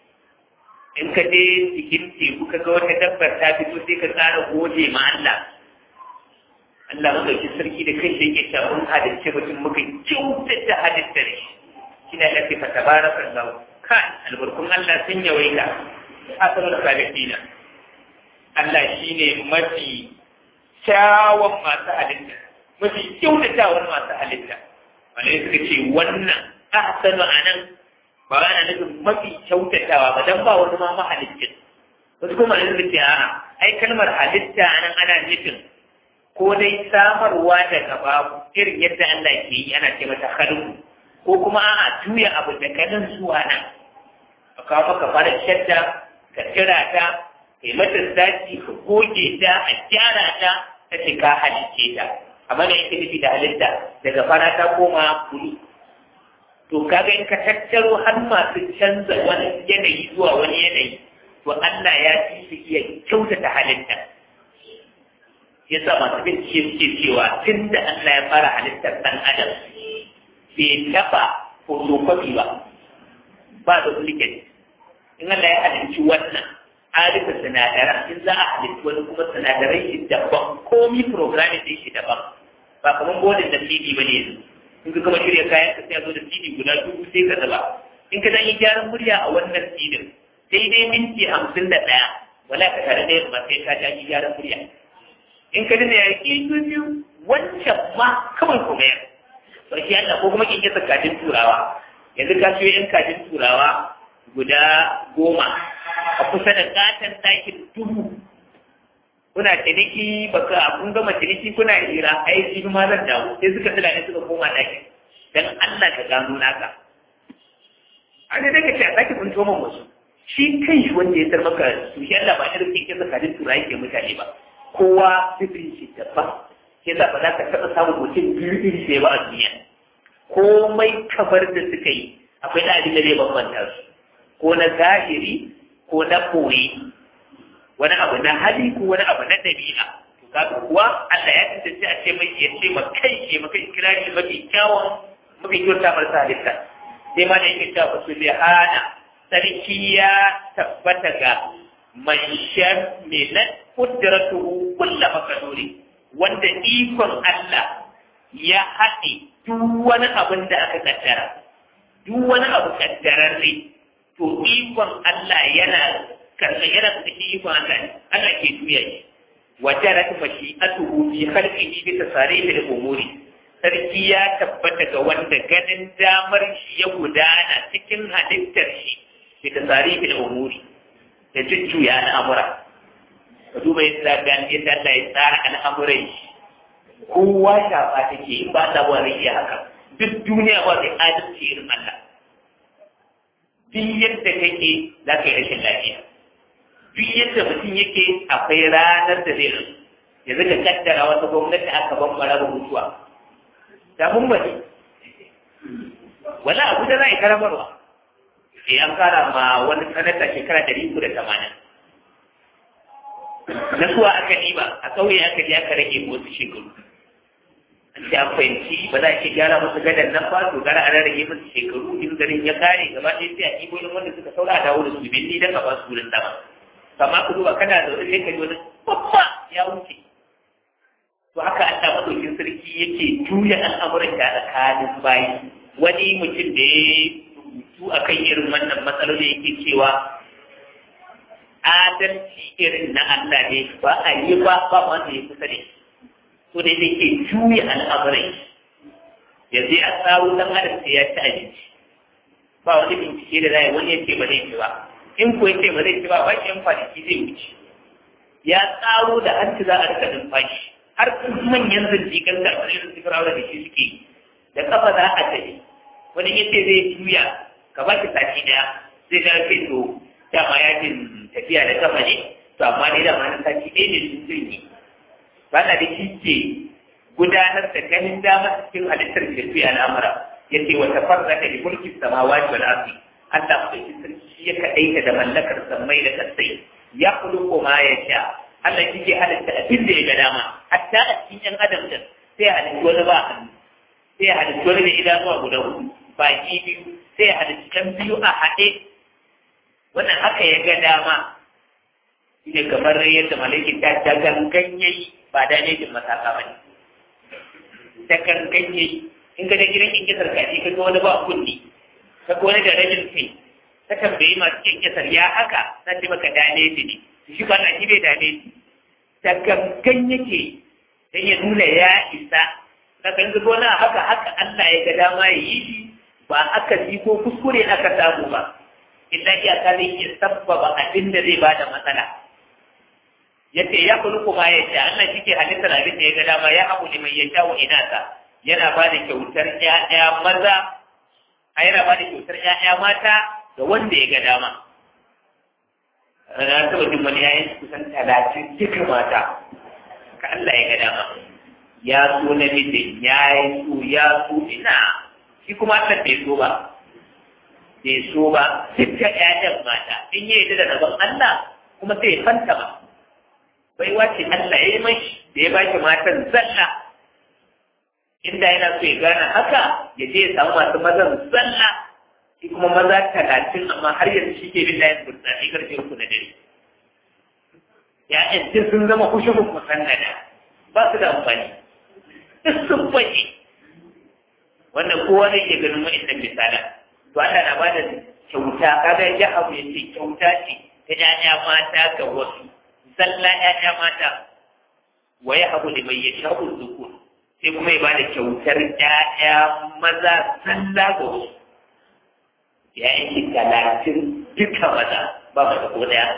in ka je cikin teku ka ga wata dabbar ta fito sai ka tsara gode ma Allah Allah madauki sarki da kai da yake cewa mun halicce mutum muka kyautata halittar shi kina lafi fa tabarakallahu kai albarkun Allah sun yawaita asalul khaliqina Allah shine mafi kyawun masu halitta mafi kyautatawar masu halitta wanda suka ce wannan ahsanu anan ba ana nufin mafi kyautatawa ba dan ba wani ma mahalicin wasu kuma ne suka ce a'a ai kalmar halitta anan ana nufin ko dai samarwa daga babu irin yadda Allah ke yi ana ce mata khalqu ko kuma a'a juya abu da kanan zuwa nan a kawo maka fara shadda ka kira ta kai mata zaki ka goge ta a gyara ta ta ce ka halicce ta amma da yake nufi da halitta daga fara ta koma bulu to kaga in ka tattaro har masu canza wani yanayi zuwa wani yanayi to Allah ya ci su iya kyautata halitta ya sa masu bincike suke cewa tun da Allah ya fara halittar ɗan adam bai taɓa fotokofi ba ba da duplicate in Allah ya halicci wannan arifa sinadaran in za a halitta wani kuma sinadarai shi daban komi programming din shi daban ba kamar bodin da CD ba ne yanzu in ka gama shirya kayan ka sai a zo da CD guda dubu sai ka zaba in ka dan yi gyaran murya a wannan CD sai dai minti hamsin da ɗaya wala ka tare da yamma sai ka ta yi gyaran murya in ka dina ya ki biyu wancan ma kawai ku mayar to shi Allah ko kuma kin kisa kajin turawa yanzu ka siyo yan kajin turawa guda goma a kusa da katon ɗakin dubu kuna ciniki baka kun gama ciniki kuna hira ai shi ma zan dawo sai suka tsila ne suka koma ɗakin dan Allah ka gano naka a ne daga ce a ɗakin kun toma wasu shi kai shi wanda ya tar maka su shi Allah ba irin kike tsakanin turai ke mutane ba kowa sifin shi daban ke za ba za ka taɓa samun mutum biyu iri ɗaya ba a duniya komai kamar da suka yi akwai da abin da zai bambanta su ko na zahiri ko na koyi wani abu na hali ko wani abu na ɗabi'a to kaga kuwa Allah ya tantance a ce mai ya ce ma kai ya maka kirari mafi kyawun mafi kyauta marasa halitta sai ma da yake cewa su bi hana sarki ya tabbata ga man shamilat qudratuhu kullu makaduri wanda ikon Allah ya haɗe duk wani abin da aka kaddara duk wani abu kaddararre to ikon Allah yana karɓar yana da ikon Allah Allah ke tuya shi wa jarat mashi'atuhu fi khalqihi bi tasarif al-umuri sarki ya tabbata ga wanda ganin damar shi ya gudana cikin halittar shi bi tasarif al-umuri da jujjuya al'amura ka duba yadda ga yadda Allah ya tsara al'amuran shi kowa shafa take in ba ta ba iya haka duk duniya ba zai adalci irin Allah duk yadda kake za ka yi rashin lafiya duk yadda mutum yake akwai ranar da zai rasu yanzu ka kaddara wata gwamnati aka bambara da mutuwa da mun bari wala abu da za a yi karamarwa eh an kara ma wani sanata shekara ɗari uku da tamanin na suwa aka ɗiba a ƙauye aka je aka rage wasu shekaru an ce an fahimci ba za a ce gyara musu gadan nan ba to gara a rage musu shekaru in garin ya kare gaba ɗaya sai a ɗibo yin wanda suka saura a dawo da su binni don ka ba su wurin dama amma ku duba kana zaune sai ka ji wani babba ya wuce to haka Allah madaukin sarki yake juya al'amuran da tsakanin bayi wani mutum da ya rubutu akan irin wannan matsaloli yake cewa adalci irin na Allah ne ba a yi ba ba wanda ya kusa da to da yake juya al'amuran yanzu a tsawo dan adam sai ya ci abinci ba wani bincike da zai wani yake ba zai ci ba in ko yace ba zai ci ba ba shi yan kwanaki zai wuce ya tsaro da hanci za a rika numfashi har manyan zindigan da a cikin firawa da shi suke da kafa za a tafi wani yace zai juya ka ba ki sati daya zai ga kai to dama ya jin tafiya da kafa ne to amma dai dama na sati ɗaya ne sun zai yi ba na da shi ke gudanar da ganin dama cikin halittar da su al'amura yace wa tafarraka li mulki samawati wal ardi Allah mai sarki ya kaɗaita da mallakar sammai da kasai ya kuluko ma ya sha Allah shi ke halitta abin da ya ga dama hatta a cikin ‘yan adam din sai halitta wani ba hannu sai halitta wani da idanuwa guda hudu baki biyu sai halitta kan biyu a haɗe wannan haka ya ga dama shi ne kamar yadda malaikin ta ta gangan yayi ba da ne jin masaka ba ne ta gangan yayi in ga da gidan in kisar kaji ka ga wani ba kunni ka ga wani da rabin kai ta tambayi masu kin kisar ya haka na ce maka dane ne shi ba na shi bai dane shi da gangan yake dan ya nuna ya isa na kan zubo na haka haka Allah ya ga dama ya yi shi ba aka ji ko kuskure aka samu ba illa iyaka zai iya sabbaba abin da zai bada matsala yace ya kulu kuma ya ce Allah shi ke halittar abin da ya ga dama ya abu liman ya sha wa inasa yana ba da kyautar ƴaƴa maza a yana ba da kyautar ƴaƴa mata ga wanda ya ga dama na taɓa jin wani yayin kusan talatin duka mata ka Allah ya ga dama ya so namijin ya yi so ya so ina shi kuma Allah bai so ba bai so ba duka ƴaƴan mata in yi da rabon Allah kuma sai ya fanta ba bai wace Allah ya yi mashi da ya baki matan zalla inda yana so ya gane haka ya je ya samu masu mazan zalla shi kuma maza talatin amma har yanzu shi ke bin layin burtsani karfe uku na dare ya'yan duk sun zama kushuhun musannada ba su da amfani duk sun bace wannan kowa zai iya ganin wa'annan misalan to Allah na ba da kyauta kaga ya abu ya ce kyauta ce ta ƴaƴa mata ga wasu zalla ƴaƴa mata wa ya abu da mai ya sha'u zukur sai kuma ya ba da kyautar ƴaƴa maza zalla ga wasu ya yi talatin duka maza ba mata ko daya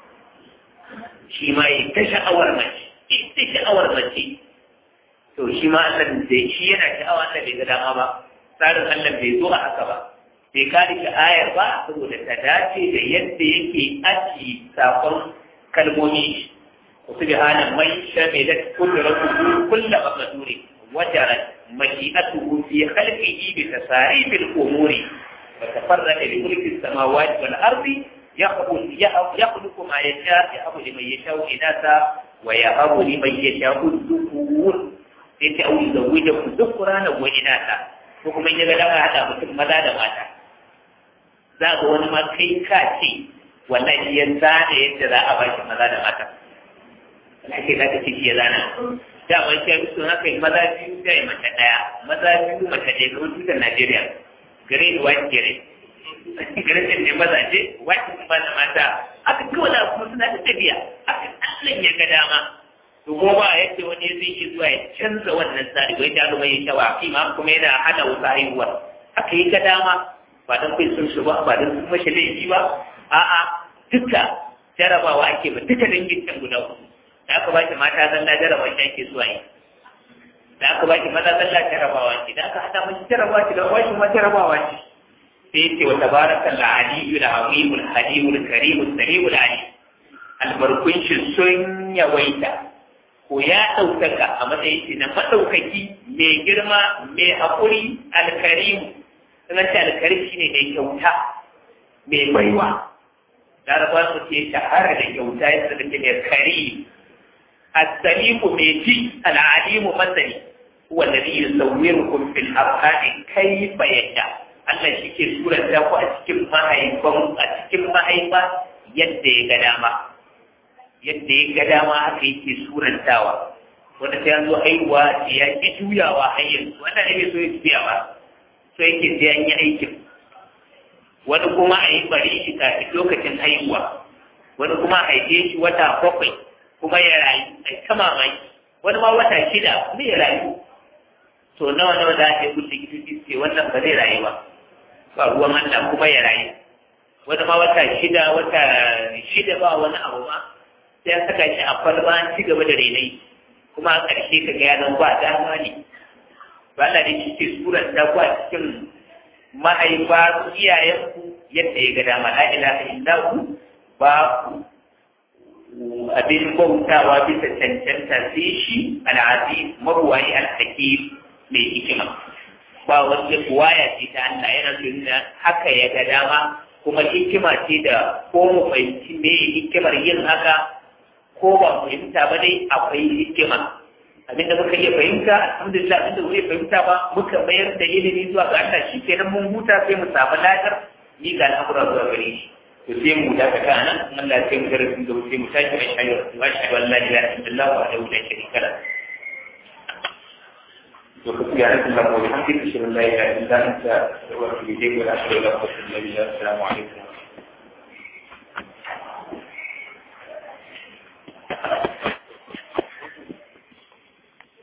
shi ma yi ta sha'awar mace ita sha'awar mace to shi ma Allah da shi yana sha'awa Allah bai ga dama ba tsarin Allah bai zo a haka ba bai kare shi ayar ba saboda ta dace da yadda yake aji sakon kalmomi subhana man shamilat qudratuhu kullu maqduri wajarat mashi'atuhu fi khalqihi bi tasaribil umuri وتفرد بملك السماوات والأرض يخلق يخلق ما يشاء يهب لمن يشاء إناثا ويهب لمن يشاء الذكور sai au zawuje ku dhukrana wa inatha ko kuma in ya ga dama hada mutum maza da mata za ga wani ma kai ka ce wallahi ya zana yadda za a ba shi maza da mata ake za ka ce shi ya zana da wani sai su haka maza biyu sai mace daya maza biyu mace ɗaya kamar tutar Najeriya green white green green ne mazaje white ba da mata aka kawai da kuma suna da tafiya aka Allah ya ga dama to ko ba yadda wani zai yi zuwa ya canza wannan tsari wai ta zama ya shawa ma kuma yana hana wasu haihuwa aka yi ga dama ba don kai sun shi ba ba don sun mashi laifi ba a'a duka jarabawa ake ba duka dangin can guda uku da aka ba shi mata zan na jaraba shi ake zuwa yi aka baki maza sallah jarabawa ce idan aka hada mashi jarabawa ce da washi ma jarabawa ce sai yace wa tabaraka al-aliyyu al-azim al-halim al-karim al-sami'u al-alim albarkun shi sun yawaita ko ya ɗaukaka a matsayin shi na maɗaukaki mai girma mai haƙuri al-karim sunan ce al-karim shine mai kyauta mai baiwa laraba su ce shahara da kyauta yadda da ke mai karim as-sami'u mai ji al-alimu masani هو الذي يصوركم في الأرحام كيف يشاء Allah shi ke suranta ku a cikin mahaifan a cikin mahaifa yadda ya ga dama yadda ya ga dama haka yake surantawa wanda sai an zo haihuwa ya ki juyawa har yanzu wanda ne bai so ya juya ba so yake sai an yi aikin wani kuma a yi bari shi kafin lokacin haihuwa wani kuma a haife shi wata bakwai kuma ya rayu a ta mamaki wani ma wata shida kuma ya rayu to nawa nawa za a yi gudu likitoci ce wannan ba zai rayu ba ba ruwan Allah kuma ya rayu wani ma wata shida wata shida ba wani abu ba sai ya saka shi a kwalba an ci gaba da renai kuma a ƙarshe ka ga ya zama ba dama ne ba Allah ne shi ke suran ta ku a cikin mahaifa iyayenku yadda ya ga dama la ilaha illa hu ba abin bautawa bisa cancanta sai shi al'aziz maruwayi al-hakim mai hikima ba wanda kuwaya ce ta Allah yana nuna haka ya ga dama kuma hikima ce da ko mu fahimci me hikimar yin haka ko ba mu fahimta ba dai akwai hikima abinda muka iya fahimta alhamdulillah abinda zai fahimta ba muka bayar da ilimi zuwa ga Allah shi kenan mun huta sai mu samu ladar ni ga al'amura zuwa gare shi to sai mu dakata nan Allah sai mu darasin da sai mu tashi mai shayar wa shahadu an la ilaha illallah wa la ilaha illa وسبحانك اللهم وبحمدك اشهد ان لا اله الا انت استغفرك واتوب اليك ولا حول ولا قوه الا بالله السلام عليكم